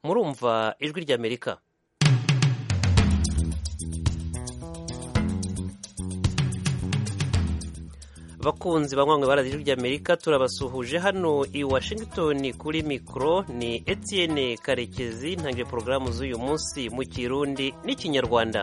murumva ijwi ry'amerika abakunzi banywanwe barazi ijwi ry'amerika turabasuhuje hano i washington kuri mikoro ni etienne karekezi ntangiye porogaramu z'uyu munsi mu kirundi n'ikinyarwanda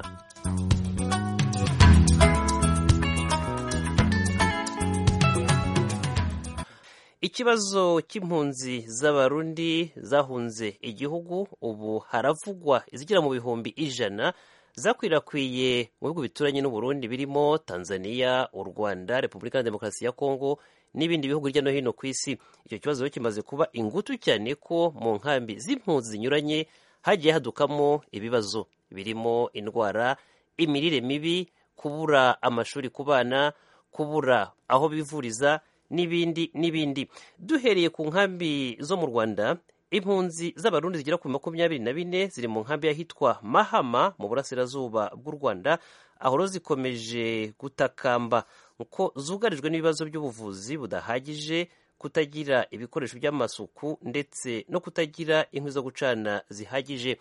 ikibazo cy'impunzi z'abarundi zahunze igihugu ubu haravugwa izigera mu bihumbi ijana zakwirakwiye mu bihugu bituranye n'uburundi birimo tanzania u rwanda repubulika ya demokarasi ya kongo n'ibindi bihugu hirya no hino ku isi icyo kibazo rero kimaze kuba ingutu cyane ko mu nkambi z'impunzi zinyuranye hagiye hadukamo ibibazo birimo indwara imirire mibi kubura amashuri ku bana kubura aho bivuriza n'ibindi n'ibindi duhereye ku nkambi zo mu rwanda impunzi z'abarundi zigera ku makumyabiri na bine ziri mu nkambi y'ahitwa mahama mu burasirazuba bw'u rwanda aho rero zikomeje gutakamba kuko zugarijwe n'ibibazo by'ubuvuzi budahagije kutagira ibikoresho by'amasuku ndetse no kutagira inkwi zo gucana zihagije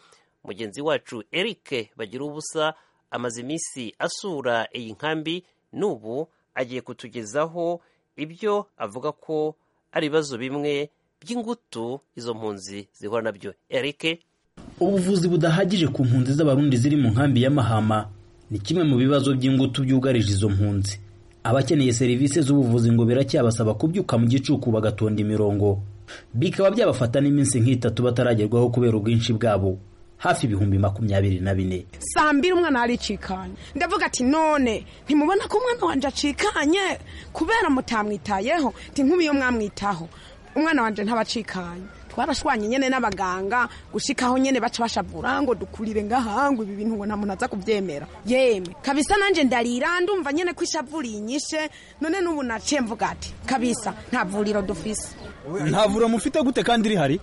mugenzi wacu eric bagira ubusa amaze iminsi asura iyi nkambi n'ubu agiye kutugezaho ibyo avuga ko ari ibibazo bimwe by'ingutu izo mpunzi zihura nabyo Eric ubuvuzi budahagije ku mpunzi z'abarundi ziri mu nkambi y'amahama ni kimwe mu bibazo by'ingutu byugarije izo mpunzi abakeneye serivisi z'ubuvuzi ngo biracyabasaba kubyuka mu gicuku bagatonda imirongo bikaba byabafata n'iminsi nk'itatu bataragerwaho kubera ubwinshi bwabo hafi ibihumbi makumyabiri na bine saa mbiri umwana aricikanye ndavuga ati none ntimubona ko umwana wanjye acikanye kubera mutamwitayeho ntinkumi iyo mwamwitaho umwana wanjye ntabacikanye twarashwanye nyine n'abaganga gushikaho nyine baca bashabura ngo dukurire ngahangu ibi bintu ngo nta muntu aza kubyemera yemwe kabisa nanjye ndarira ndumva nyine ko ishavu rinyishe none n'ubu naciye mvuga ati kabisa nta vuriro dufise nta vuriro mufite gute kandi rihari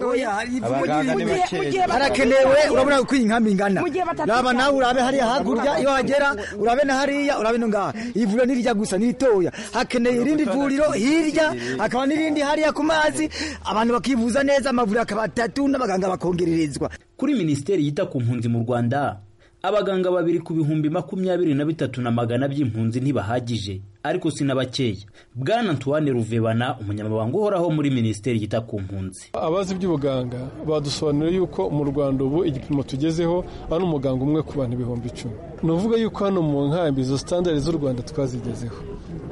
harakenewe urabona uko iyi nkambi ingana raba nawe urabe hariya hakurya iyo hagera urabe na hariya urabe no ngaha iyi vuriro n'irijya gusa n'iritoya hakeneye irindi vuriro hirya hakaba n'irindi hariya ku mazi abantu bakivuza neza amavuriro akaba atatu n'abaganga bakongererezwa kuri minisiteri yita ku mpunzi mu rwanda abaganga babiri ku bihumbi makumyabiri na bitatu na magana by'impunzi ntibahagije ariko si n'abakeya bwana antoine ruvebana umunyamabanga uhoraho muri minisiteri yita ku mpunzi abazi iby'ubuganga badusobanurira yuko mu rwanda ubu igipimo tugezeho ari umuganga umwe ku bantu ibihumbi icumi ni uvuga yuko hano mu nkambi izo sitandari z'u rwanda twazigezeho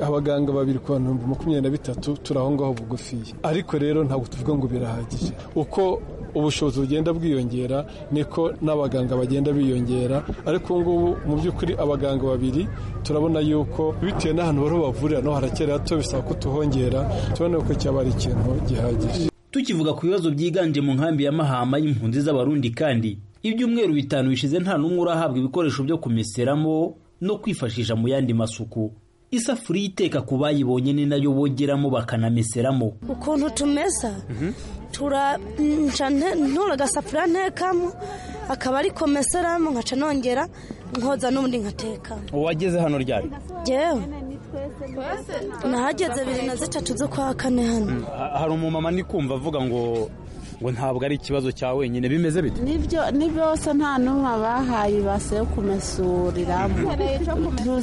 abaganga babiri ku bantu ibihumbi makumyabiri na bitatu turi aho ngaho bugufiya ariko rero ntabwo tuvuga ngo birahagije uko ubushobozi bugenda bwiyongera niko n'abaganga bagenda biyongera ariko ubu ngubu mu by'ukuri abaganga babiri turabona yuko bitewe n'ahantu bariho bavurira naho harakera hato bisaba ko tuhongera tubona ko cyaba ari ikintu gihagije tukivuga ku bibazo byiganje mu nkambi ya mahama y'impunzi z'abarundi kandi ibyumweru bitanu bishize nta n'umwe urahabwa ibikoresho byo kumeseramo no kwifashisha mu yandi masuku isafuriya iteka ku bayibonye ni nayo bogeramo bakanameseramo ukuntu tumesa ntura agasafuriya ntekamo akaba ari komeseramo nkaca nongera nkoza n'ubundi nkateka uwageze hano ryari yewe nahageze bibiri na zitatu zo kwa kane hano hari umumama ndi kumva avuga ngo ngo ntabwo ari ikibazo cya wenyine bimeze bite nibyo ni byose nta n'umwe abahaye ibase yo kumesuriramo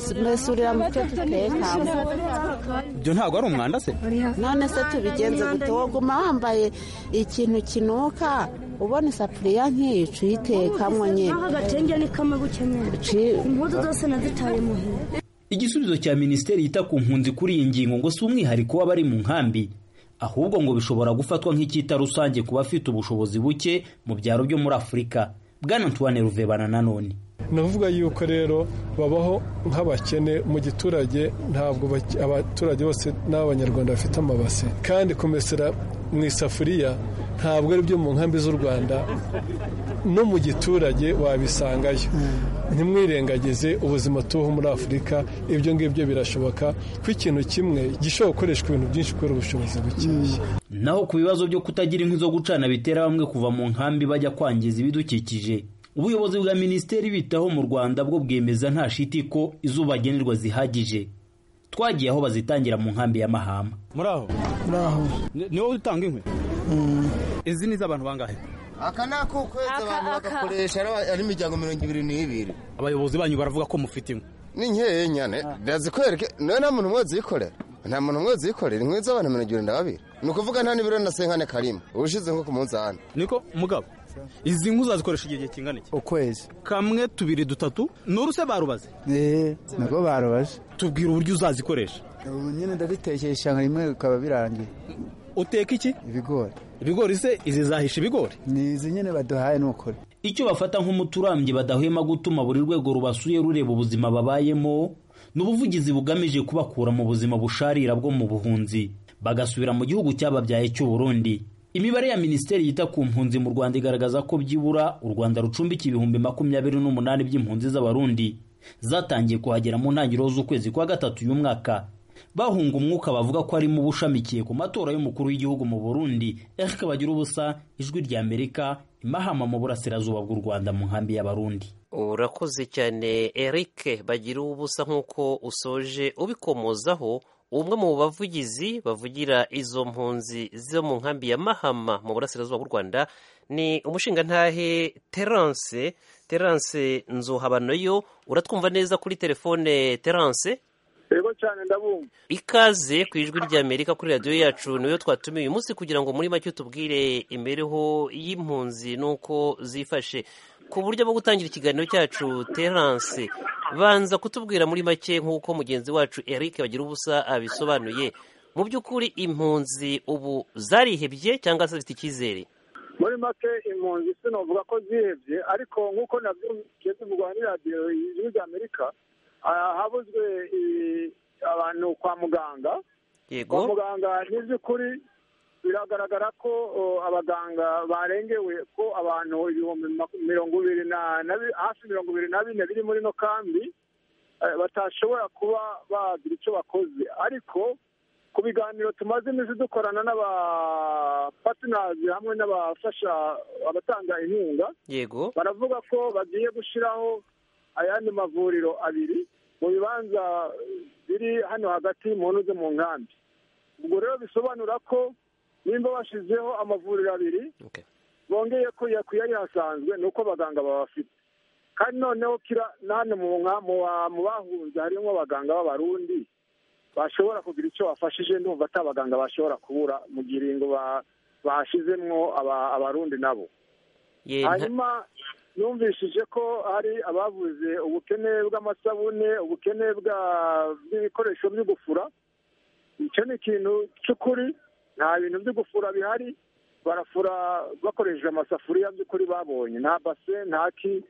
tumesurira mu cyo dutekamo ibyo ntabwo ari umwanda se none se tubigenze gute woguma wambaye ikintu kinuka ubona isafuriya nk'iyi uyitekamo nyine agatenge ni kamwe gukeneye impuzu zose nazitaye muhira igisubizo cya minisiteri yita ku mpunzi kuri iyi ngingo ngo si umwihariko w'abari mu nkambi ahubwo ngo bishobora gufatwa nk'icyita rusange ku bafite ubushobozi buke mu byaro byo muri afurika bwana antoine ruvebana nanone navuga yuko rero babaho nk'abakene mu giturage ntabwo abaturage bose n'abanyarwanda bafite amabase kandi kumesera mu isafuriya ntabwo ari byo mu nkambi z'u rwanda no mu giturage wabisangayo ntimwirengagize ubuzima tubaho muri afurika ibyo ngibyo birashoboka ko ikintu kimwe gishobora gukoreshwa ibintu byinshi kubera ubushobozi bukeya naho ku bibazo byo kutagira inkwi zo gucana bitera bamwe kuva mu nkambi bajya kwangiza ibidukikije ubuyobozi bwa minisiteri bitaho mu rwanda bwo bwemeza nta shiti ko izuba ngenerwa zihagije twagiye aho bazitangira mu nkambi y'amahama muri aho muri aho niwo utanga inkwi izi ni iz'abantu bangahe aka ni ako ukwezi abantu bagakoresha ari- ari imiryango mirongo ibiri n'ibiri abayobozi banyu baravuga ko mufite imwe ni nkeya nyane ndazikwereke nawe nta muntu umwe uzikorera nta muntu umwe uzikorera inkwi z'abantu mirongo irindwi na babiri ni ukuvuga nta n'ibiro na senkane karimo ubushize nko ku munzani niko mugabo izi nkwi uzazikoresha igihe kingana iki ukwezi kamwe tubiri dutatu noruse barubaze eee nabwo barubaje tubwira uburyo uzazikoresha ubu nyine ndabitekesha nka rimwe bikaba birangiye uteka iki ibigori ibigori se izi zahisha ibigori ni izi nyine baduhaye ni ukuri icyo bafata nk'umuti urambye badahwema gutuma buri rwego rubasuye rureba ubuzima babayemo ni ubuvugizi bugamije kubakura mu buzima busharira bwo mu buhunzi bagasubira mu gihugu cyababyaye cy'u Burundi imibare ya minisiteri yita ku mpunzi mu rwanda igaragaza ko byibura u rwanda rucumbika ibihumbi makumyabiri n'umunani by'impunzi z'abarundi zatangiye kuhagera mu ntangiriro z'ukwezi kwa gatatu y'umwaka bahunga umwuka bavuga ko harimo ubushamikiye ku matora y'umukuru w'igihugu mu burundi eric bagirubusa ijwi ry'amerika imahama mu burasirazuba bw'u rwanda mu nkambi y'abarundi urakoze cyane eric bagira ubusa nk'uko usoje ubikomozaho umwe mu bavugizi bavugira izo mpunzi zo mu nkambi ya mahama mu burasirazuba bw'u rwanda ni umushingantahe terence terence nzuhabanoyo uratwumva neza kuri telefone terence yego cyane ndabumva ikaze ku ijwi rya amerika kuri radiyo yacu niyo twatumiye uyu munsi kugira ngo muri make tubwire imibereho y'impunzi n'uko zifashe ku buryo bwo gutangira ikiganiro cyacu terance banza kutubwira muri make nk'uko mugenzi wacu eric bagira ubusa abisobanuye mu by'ukuri impunzi ubu zarihebye cyangwa se zifite icyizere muri make impunzi sinavuga ko zihebye ariko nk'uko nabyumviye bivugwa muri radiyo y'ijwi ry'amerika ahabuzwe i- abantu kwa muganga yego kwa muganga ni iby'ukuri biragaragara ko o, abaganga barengewe ko abantu ibihumbi maku- mirongo ibiri na na bi- hafi mirongo ibiri na bine biri muri ino kambi eh, batashobora kuba bagira icyo bakoze ariko ku biganiro tumaze iminsi dukorana n'abapatinazi hamwe n'abafasha abatanga inkunga yego baravuga ko bagiye gushyiraho ayandi mavuriro abiri mu bibanza biri hano hagati mu ntuze mu nkambi ubwo rero bisobanura ko nimba bashyizeho amavuriro abiri bongeye ko iya- ku yari hasanzwe ni uko abaganga babafite kandi noneho kira na hano mu nka- mu ba- mu bahunze harimo abaganga b'abarundi bashobora kugira icyo bafashije ndumva atari abaganga bashobora kubura mu giringo ba- bashyizemwo aba- abarundi nabo Ye- hanyuma yumvishije ko hari abavuze ubukene bw'amasabune ubukene bwa- bw'ibikoresho byo gufura icyo ni ikintu cy'ukuri nta bintu byo gufura bihari barafura bakoresheje amasafuriya by'ukuri babonye nta base nta ki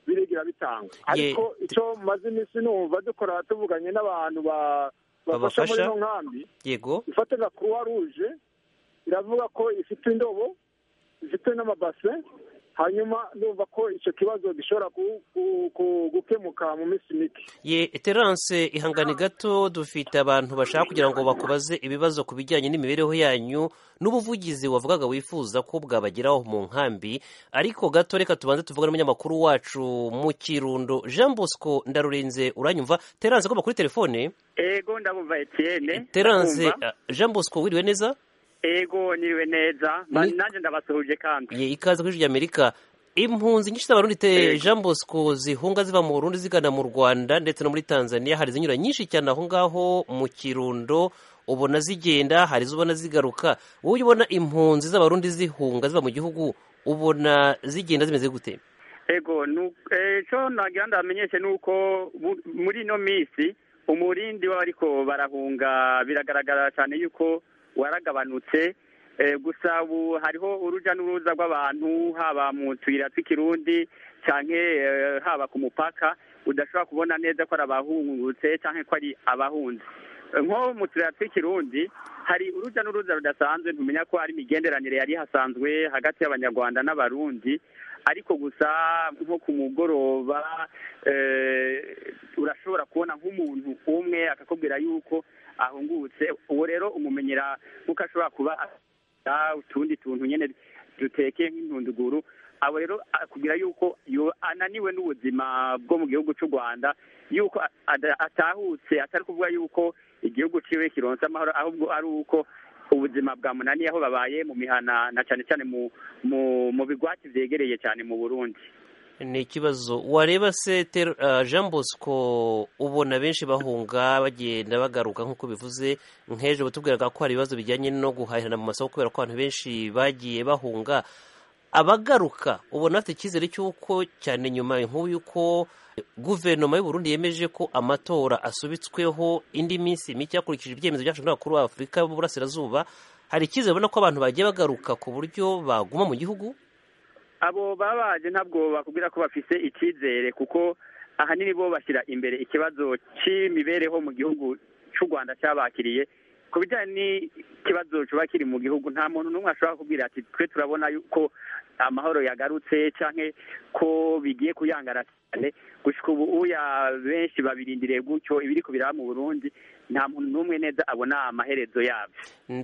birigira bitanga ariko icyo maze iminsi numva dukora tuvuganye n'abantu ba- babafasha muri Babafasha. ino nkambi yego ifatira croix rouge iravuga ko ifite indobo ifite n'amabase hanyuma numva ko icyo kibazo gishobora ku- ku- ku- gukemuka mu minsi mike ye terance ihangane gato dufite abantu bashaka kugira ngo bakubaze ibibazo ku bijyanye n'imibereho yanyu n'ubuvugizi wavugaga wifuza ko bwabageraho mu nkambi ariko gato reka tubanze tuvuge n'umunyamakuru wacu mu kirundo jean bosco ndarurenze uranyumva terance agomba kuri telefone ego ndabumva etienne terance Ndabumva. jean bosco wiriwe neza ego niriwe neza Ma- Ni- nanjye ndabasuhuje kandi ye ikaze kuri ijwi rya amerika impunzi nyinshi z'abarundi te jean bosco zihunga ziva mu burundi zigana mu rwanda ndetse no muri tanzania hari izinyura nyinshi cyane aho ngaho mu kirundo ubona zigenda hari izo ubona zigaruka wowe iyo ubona impunzi z'abarundi zihunga ziva mu gihugu ubona zigenda zimeze gute ego nu- eh, ico nagira ndamenyeshe ni uko mu- muri ino minsi umurindi w'abariko barahunga biragaragara cyane yuko waragabanutse Eh, gusa ubu hariho uruja n'uruza rw'abantu haba mu tuyira tw'ikirundi canke eh, haba ku mupaka udashobora kubona neza ko ari abahungutse canke ko ari abahunze nko mu turere tw'ikirundi hari urujya n'uruza rudasanzwe ntumenya ko hari imigenderanire yari hasanzwe hagati y'abanyarwanda n'abarundi ariko gusa nko ku mugoroba eh, urashobora kubona nk'umuntu umwe akakubwira yuko ahungutse uwo rero umumenyera nk'uko ashobora kuba afite utundi tuntu nyine duteke nk'intunduguru abo rero akubwira yuko yo- ananiwe n'ubuzima bwo mu gihugu cy'u rwanda yuko a- ada- atahutse atari kuvuga yuko igihugu ciwe kironsa amahoro ahubwo ari uko ubuzima bwa munani aho babaye mu mihana na cyane cyane mu mu mu bigwati byegereye cyane mu burundi ni ikibazo wareba se Ter- ah, jean bosco ubona benshi bahunga bagenda bagaruka nk'uko bivuze nk'ejo batubwiraga ko hari ibibazo bijyanye no guhahirana mu masoko kubera ko abantu benshi bagiye bahunga abagaruka ubona bafite icyizere cy'uko cyane nyuma nk'ubu y'uko guverinoma y'u Burundi yemeje ko amatora asubitsweho indi minsi mike hakurikije ibyemezo byafashwe n'abakuru ba afurika b'uburasirazuba hari icyizere ubona ko abantu bagiye bagaruka ku buryo baguma mu gihugu abo babaje ntabwo bakubwira ko bafise icyizere kuko ahanini bo bashyira imbere ikibazo cy'imibereho mu gihugu cy'u rwanda cyabakiriye ku bijyanye n'ikibazo kiba kiri mu gihugu nta muntu n'umwe ashobora kubwira ati twe turabona yuko amahoro yagarutse cyangwa ko bigiye kuyangara cyane gushyika ubu uya benshi babirindiriye gutyo ibiri kubiraba mu burundi nta muntu n'umwe neza abona amaherezo yabyo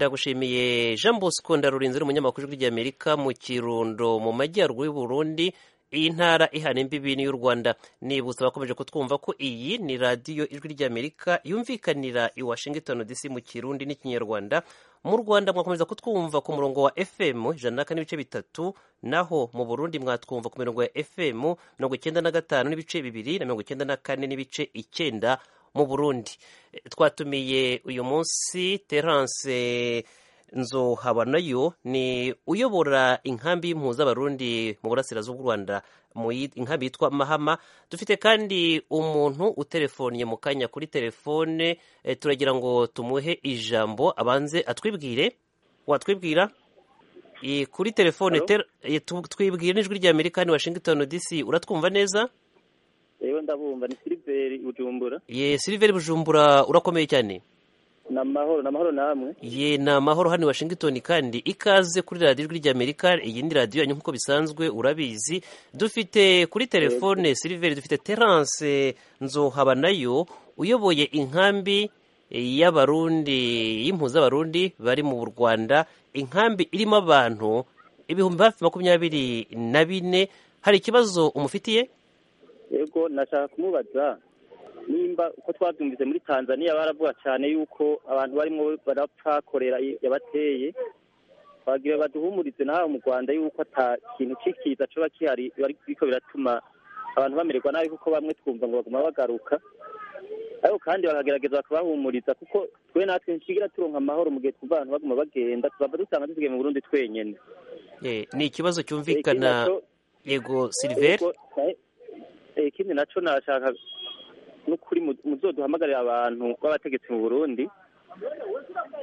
ndagushimiye jean bosco ndarurinze uri umunyamakuru w'ijwi ry'amerika mu kirundo mu majyaruguru y'u burundi iyi ntara ihana imbibi n'iy'u rwanda nibutsa abakomeje kutwumva ko iyi ni radiyo ijwi ry'amerika yumvikanira i washington dc mu kirundi n'ikinyarwanda mu rwanda mwakomeza kutwumva ku murongo wa fm ijana na kane n'ibice bitatu naho mu burundi mwatwumva ku mirongo ya fm mirongo icyenda na gatanu n'ibice bibiri na mirongo icyenda na kane n'ibice icyenda mu burundi Eh, twatumiye uyu munsi terance nzohaba nayo ni uyobora inkambi y'impuzabarundi mu burasirazuba bw'u rwanda mu yi- inkambi yitwa mahama dufite kandi umuntu uterefoniye mu kanya kuri telefone eh, turagira ngo tumuhe ijambo abanze atwibwire watwibwira Eh, kuri telefone Hello? ter- eh, tu- twibwire n'ijwi rya amerika ni washington dc uratwumva neza yewe ndabumva ni siliveri bujumbura ye siliveri bujumbura urakomeye cyane ni amahoro ni amahoro namwe ye ni amahoro hano i washington kandi ikaze kuri radiyo ijwi ry'amerika iyi ni radiyo yanyu nk'uko bisanzwe urabizi dufite kuri telefone siliveri dufite terance nzohaba nayo uyoboye inkambi y'abarundi y'impuzabarundi bari mu rwanda inkambi irimo abantu ibihumbi hafi makumyabiri na bine hari ikibazo umufitiye yego nashaka kumubaza nimba uko twabyumvise muri tanzania baravuga cyane yuko abantu barimo barapfa korera i- yabateye bagira baduhumurize n'aha mu rwanda yuko ata kintu cyikiza coba kihari ariko biratuma abantu bamererwa nabi kuko bamwe twumva ngo baguma bagaruka ariko kandi bakagerageza bakabahumuriza kuko twe natwe nshigira turonka amahoro mu gihe twumva abantu baguma bagenda tuzaba dusanga dusigaye mu burundi twenyene Eh, ni ikibazo cyumvikana Ikibazo- yego siliveri Yego, nae- eh, ikindi nacyo nashaka n'ukuri mu- muzoduhamagarira abantu b'abategetsi mu Burundi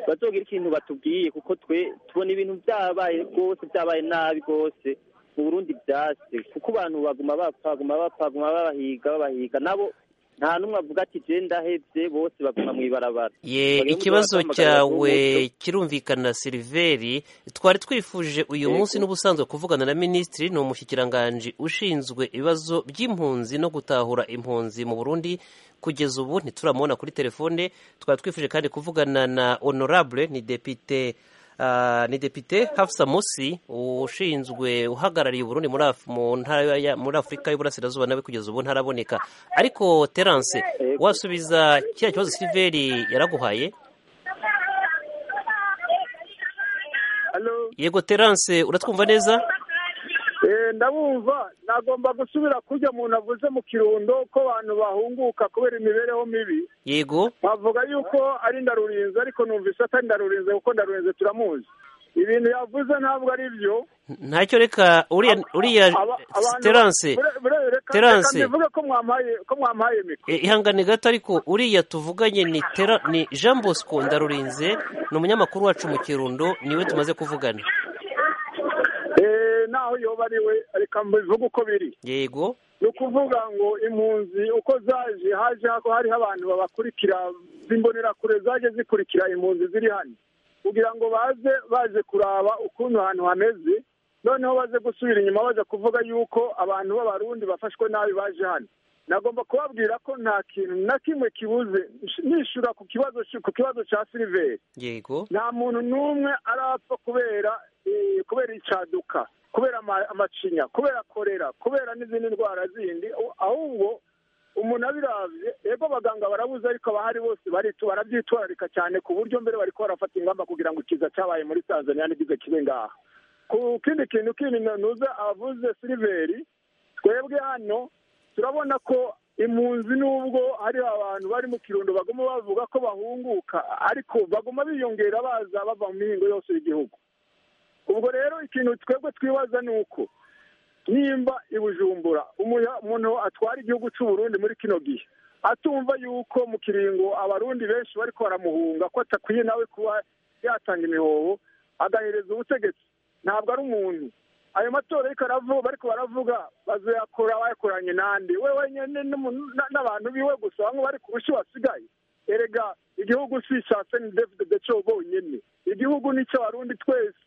bazogira ikintu batubwiye kuko twe tubona ibintu byabaye rwose byabaye nabi rwose mu Burundi byase kuko abantu baguma bapfa baguma bapfa baguma babahiga babahiga nabo nta n'umwe avuga ati je ndahevye bose baguma mw'ibarabara ye Bagire muzo ikibazo batuhamagarira cyawe n'umuco. kirumvikana siliveri twari twifuje uyu Yego. munsi n'ubusanzwe kuvugana na minisitiri ni umushykiranganji ushinzwe ibibazo by'impunzi no gutahura impunzi mu burundi kugeza ubu ntituramubona kuri telefone twari twifuje kandi kuvugana na honorable ni depite ah, ni depite hafsa musi ushinzwe uhagarariye uburundi muri Af- mu ntara ya- muri afurika y'uburasirazuba nawe kugeza ubu ntaraboneka ariko terance wasubiza kiriya kibazo siliveri yaraguhaye yego terance uratwumva neza Eh, ndabumva nagomba gusubira kurya umuntu avuze mu kirundo ko abantu bahunguka kubera imibereho mibi yego bavuga yuko ari ndarurinze ariko numvise atari ndarurinze kuko ndarurinze turamuzi ibintu yavuze ntabwo ari byo ntacyo reka uriya uriya terance terance bivuge ko mwampaye ko mwampaye mikoro E, ihangane gato ariko uriya tuvuganye ni tera ni jean bosco ndarurinze ni umunyamakuru wacu mu kirundo niwe tumaze kuvugana Eh, naho yoba ari we reka mbivuge uko biri yego ni ukuvuga ngo impunzi uko zaje haje hako hariho abantu babakurikira z'imbonerakure zaje zikurikira impunzi ziri hano kugira ngo baze baje kuraba ukuntu ahantu hameze noneho baze gusubira inyuma baza kuvuga yuko abantu b'abarundi bafashwe nabi baje hano nagomba kubabwira ko nta kintu na kimwe kibuze nishyura ku kibazo ku kibazo cya siliveri yego nta muntu n'umwe arapfa kubera eh, kubera icaduka kubera ama- amacinya kubera korera kubera n'izindi ndwara zindi ahubwo umuntu abiravye ego abaganga barabuze ariko abahari bose baritu barabyitwararika cyane ku buryo mbere bariko barafata ingamba kugira ngo ikiza cyabaye muri tanzania ntigize kibe ngaha ku kindi kintu kindi nuza avuze siliveri twebwe hano turabona ko impunzi n'ubwo hari abantu bari mu kirundo baguma bavuga ko bahunguka ariko baguma biyongera baza bava mu mihingo yose y'igihugu ubwo rero ikintu twebwe twibaza ni uko nimba i bujumbura umuntu atwara igihugu cy'uburundi muri kino gihe atumva yuko mu kiringo abarundi benshi bari baramuhunga ko atakwiye nawe kuba yatanga imihoho agahereza ubutegetsi ntabwo ari umuntu ayo matora ariko baravuga bazayakora bayakoranye n'andi we wenyine n'abantu biwe gusa bamwe bari ku bushi wasigaye erega igihugu si icya seni david deco bonyine igihugu ni icy'abarundi twese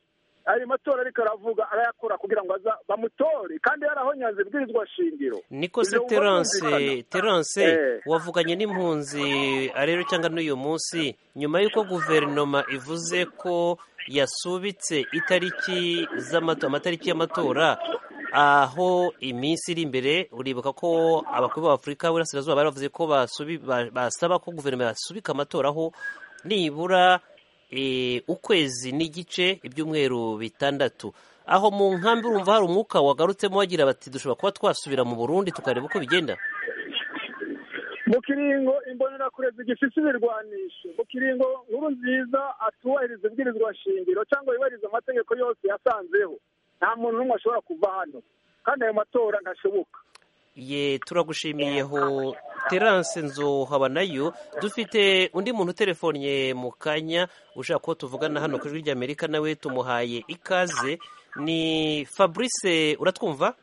ayo matora ariko aravuga arayakora kugira ngo bamutore kandi yarahonyanze ibwirizwa shingiro niko se terance terance wavuganye n'impunzi rero cyangwa n'uyu munsi nyuma y'uko guverinoma ivuze ko yasubitse itariki amatariki y'amatora aho iminsi iri imbere uribuka ko abakuru b'afurika burasirazuba bari bavuze ko basaba ko guverinoma yasubika amatora aho nibura ukwezi n'igice ibyumweru bitandatu aho mu nkambi urumva hari umwuka wagarutsemo wagira bati dushobora kuba twasubira mu burundi tukareba uko bigenda mu kiringo imbonerakure zigifite ibirwanisho mu kiringo nkuru nziza atubahiriza ibwirizwa shingiro cyangwa yubahiriza amategeko yose yasanzeho nta muntu n'umwe ashobora kuva hano kandi ayo matora ntashoboka ye turagushimiyeho terance nzu haba nayo dufite undi muntu utelefonnye mu kanya ushaka ko tuvugana hano ku ijwi ry'amerika nawe tumuhaye ikaze ni fabrice uratwumva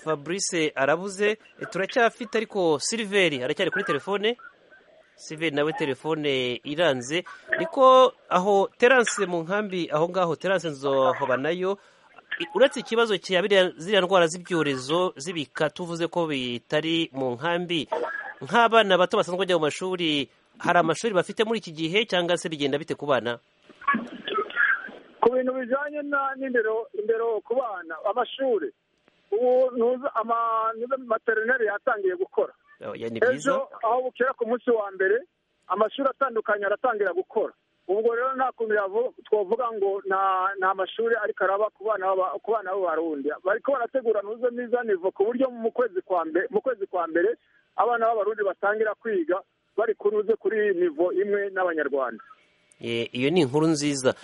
fabrice arabuze turacyafite ariko siliveri aracyari kuri telefone siliveri nawe telefone iranze niko aho terance mu nkambi aho ngaho terance nzu haba nayo uretse ikibazo cya ziriya ndwara z'ibyorezo z'ibika tuvuze ko bitari mu nkambi nk'abana bato basanzwe bajya mu mashuri hari amashuri bafite muri iki gihe cyangwa se bigenda bite ku bana ku bintu bijyanye n'indero indero ku bana amashuri ubu materineri yatangiye gukora ejo aho bukera ku munsi wa mbere amashuri atandukanye aratangira gukora ubwo rero nta kuntu twavuga ngo nta mashuri ariko araba ku bana b'abarundi bariko barategura ntuze mizanivo ku buryo mu kwezi kwa mbere abana b'abarundi batangira kwiga bari kuruze kuri nivo imwe n'abanyarwanda iyo ni inkuru nziza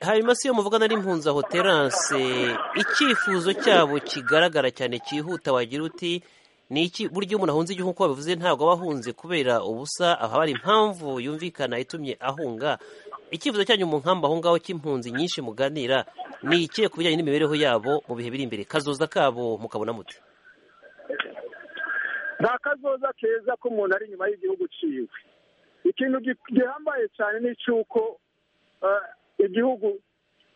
hanyuma si iyo muvugana n'impunzi aho terance icyifuzo cyabo kigaragara cyane cyihuta wagira uti ni iki buryo umuntu ahunze igihugu uko babivuze ntabwo aba ahunze kubera ubusa haba hari impamvu yumvikana itumye ahunga icyifuzo cyanyu mu nkambi aho ngaho cy'impunzi nyinshi muganira ni ikihe ku bijyanye n'imibereho yabo mu bihe biri imbere kazoza kabo mukabona muti nta kazoza keza ko umuntu ari inyuma y'igihugu uciwe ikintu gihambaye cyane ni icy'uko igihugu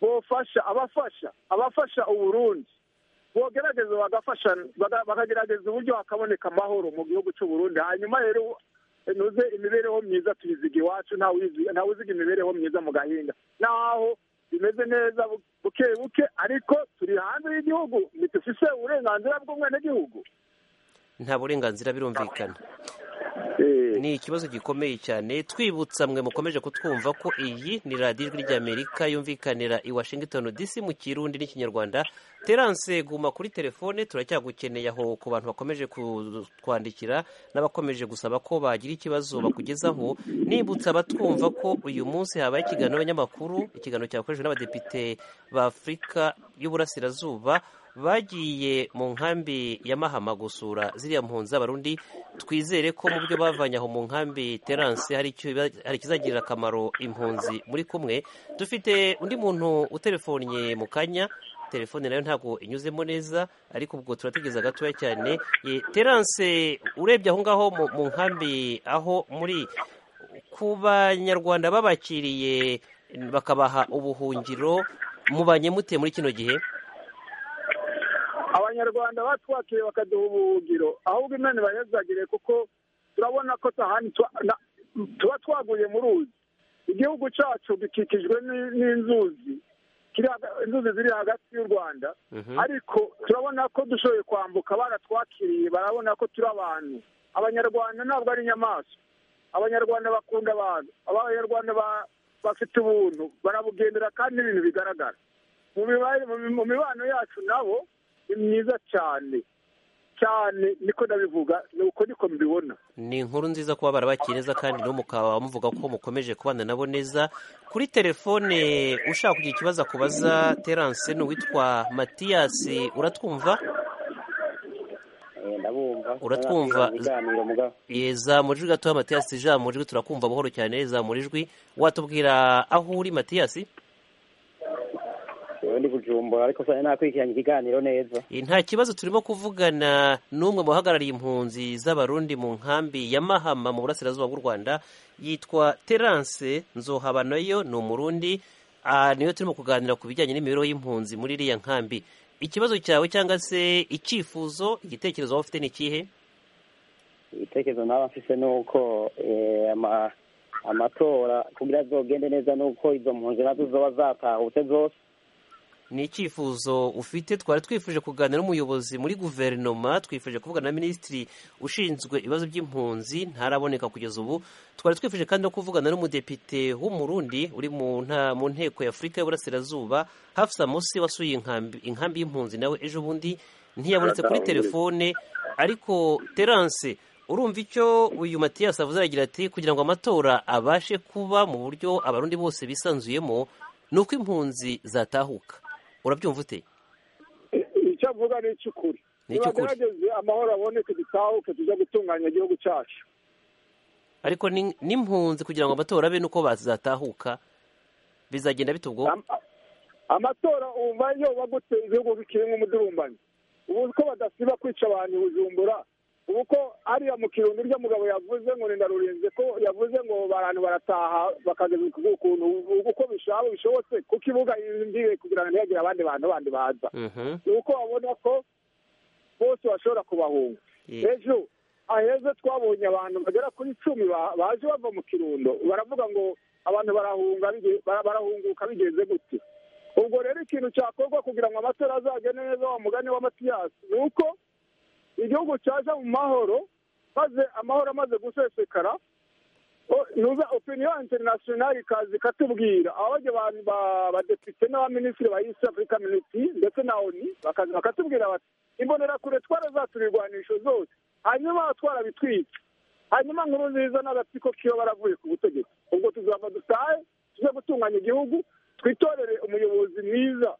bofasha abafasha abafasha uburundi bogerageza bagafasha bakagerageza uburyo hakaboneka amahoro mu gihugu cy'uburundi hanyuma rero nuze imibereho myiza tuyiziga iwacu ntawe uziga imibereho myiza mu gahinga naho bimeze neza buke buke ariko turi hanze y'igihugu ntitufise uburenganzira bw'umwenegihugu nta burenganzira birumvikana ni ikibazo gikomeye cyane twibutsa mwe mukomeje kutwumva ko iyi ni radiyo ijwi ry'amerika yumvikanira i washington dc mu kirundi n'ikinyarwanda terance guma kuri telefone turacyagukeneye aho ku bantu bakomeje kutwandikira n'abakomeje gusaba ko bagira ikibazo bakugezaho nibutsa abatwumva ko uyu munsi habaye ikiganiro n'abanyamakuru ikiganiro cyakoreshejwe n'abadepite ba afurika y'uburasirazuba bagiye mu nkambi ya mahama gusura ziriya mpunzi z'abarundi twizere ko mu byo bavanye aho mu nkambi terance hari ikizagirira akamaro impunzi muri kumwe dufite undi muntu utelefonnye mu kanya telefone nayo ntabwo inyuzemo neza ariko ubwo turategereza gatoya cyane terance urebye aho ngaho mu nkambi aho muri ku banyarwanda babakiriye bakabaha ubuhungiro mubanye mute muri kino gihe abanyarwanda batwakiriye bakaduha ubuhungiro ahubwo imana ibayazagire kuko turabona ko tahani tuba twaguye mu ruzi igihugu cyacu gikikijwe n'inzuzi inzuzi ziri hagati y'u rwanda ariko turabona ko dushoboye kwambuka baratwakiriye barabona ko turi abantu abanyarwanda ntabwo ari inyamaswa abanyarwanda bakunda abantu abanyarwanda ba- bafite ubuntu barabugendera kandi n'ibintu bigaragara mu miba- mu mi- mu mibano yacu nabo ni myiza cyane cyane niko ndabivuga ni uko niko mbibona ni inkuru nziza kuba barabakiriye neza kandi no mukaba muvuga ko mukomeje kubana nabo neza kuri telefone ushaka kugira ikibazo akubaza terance ni uwitwa matiyasi uratwumva ndabumva uratwumva Ye, zamura ijwi gatoya matiyasi ijambo ijwi turakumva buhoro cyane zamura ijwi watubwira aho uri matiyasi ndi kujumbura ariko sasa nakurikiranye ikiganiro neza Eh, nta kibazo turimo kuvugana n'umwe mu bahagarariye impunzi z'abarundi mu nkambi ya mahama mu burasirazuba bw'u rwanda yitwa terance nzohabanayo ni umurundi Ah, niyo turimo kuganira ku bijyanye n'imibereho y'impunzi muri iriya nkambi ikibazo cyawe cyangwa se icyifuzo igitekerezo waba ufite ni ikihe ibitekerezo naba mfise ni uko eh, ama- amatora kugira azogende neza ni uko izo mpunzi nazo zoba zatahutse zose ni icyifuzo ufite twari twifuje kuganira n'umuyobozi muri guverinoma twifuje kuvugana na minisitiri ushinzwe ibibazo by'impunzi ntaraboneka kugeza ubu twari twifuje kandi no kuvugana n'umudepite w'umurundi uri mu nta- mu nteko y'afurika y'uburasirazuba hafsa musi wasuye inkambi inkambi y'impunzi nawe ejo bundi ntiyabonetse kuri telefone ariko terance urumva icyo uyu matiyasi avuze aragira ati kugira ngo amatora abashe kuba mu buryo abarundi bose bisanzuyemo ni uko impunzi zatahuka urabyumva ute icyo avuga ni icy'ukuri Ni icy'ukuri. nibagerageze amahoro aboneke dutahuke tujya gutunganya igihugu cyacu ariko ni- n'impunzi kugira ngo amatora abe nuko bazatahuka bizagenda bite ubwo amatora umva yoba gute ibihugu bikirimo umudurumbanyi ubu ko badasiba kwica abantu i bujumbura ubu ko ariya mu kirundi urya mugabo yavuze ngo ni ndarurinze ko yavuze ngo abantu barataha bakageza ku- ukuntu uko bishabo bishobotse kuko ibuga yinjiye kugira ngo ntihagire abandi bantu bandi baza ni uko babona ko bose bashobora kubahunga ejo aheza twabonye abantu bagera kuri icumi ba- baje bava mu kirundo baravuga ngo abantu barahunga bige- bara- barahunguka bigeze gute ubwo rero ikintu cyakorwa kugira ngo amatora azagende neza wa mugani wa matiyasi ni uko igihugu cyaje mu mahoro maze amahoro amaze gusesekara o- nuza opiniyo interinasiyonari ikaza ikatubwira abajya abantu ba- badepite n'abaminisitiri ba East Africa Unity ndetse na ONU bakaza bakatubwira bati imbonerakure twarazaturigwanisho zose hanyuma twarabitwitse hanyuma nkuru nziza n'agatsiko kiyo baravuye ku butegetsi ubwo tuzava dutahe tujye gutunganya igihugu twitorere umuyobozi mwiza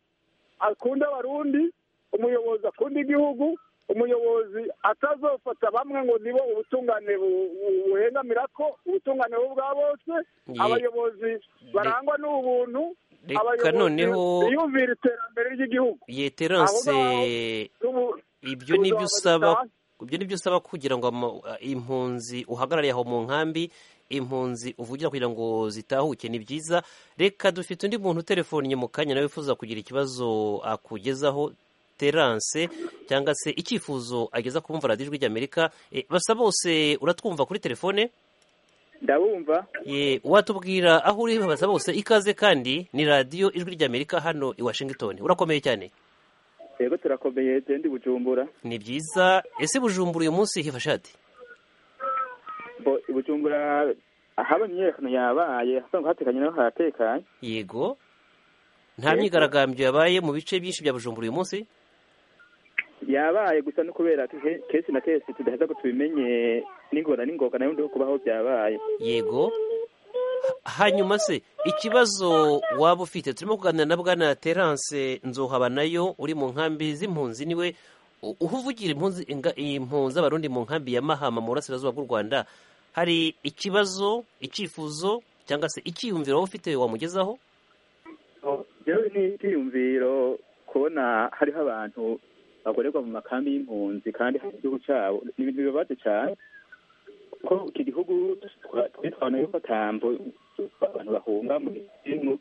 akunda abarundi umuyobozi akunda igihugu umuyobozi atazofata bamwe ngo nibo ubutungane bu- bu- buhengamira ko ubutungane bo bwa bose Ye. abayobozi barangwa n'ubuntu Reka abayobozi noneho- biyumvira iterambere ry'igihugu yeterance Tubu- ibyo ni byo tuzabona usaba dutahe. ibyo ni byo usaba kugira ngo ama- impunzi uhagarariye aho mu nkambi impunzi uvugira kugira ngo zitahuke ni byiza reka dufite undi muntu uterefonnye mu kanya nawe wifuza kugira ikibazo akugezaho terance cyangwa se icyifuzo ageza ku bumva radiyo ijwi ry'amerika Eh, basa bose uratwumva kuri telefone ndabumva Ye, watubwira aho uri basa bose ikaze kandi ni radiyo ijwi ry'amerika hano i washington urakomeye cyane yego turakomeye tende bujumbura ni byiza ese bujumbura uyu munsi hifashe hate bo bujumbura haba imyiyerekano yabaye hasanzwe hatekanye naho haratekanye yego nta Yego. myigaragambyo yabaye mu bice byinshi bya bujumbura uyu munsi yabaye gusa no kubera ke- kenshi na kenshi tudaheza ko tubimenye n'ingora n'ingoga nayo ndiho kubaho byabaye yego hanyuma se ikibazo waba ufite turimo kuganira na bwana terance nzohabanayo uri mu nkambi z'impunzi niwe u- uho uvugira impunzi inga- impunzi abarundi mu nkambi ya mahama mu burasirazuba bw'u rwanda hari ikibazo icyifuzo cyangwa se icyiyumviro waba ufite wamugezaho rero ni icyiyumviro kubona hariho abantu bagorerwa mu makambi y'impunzi kandi hari igihugu cyabo ni ibintu bibabaje cyane kuko iki gihugu twitwana yuko atambo abantu bahunga mu gihugu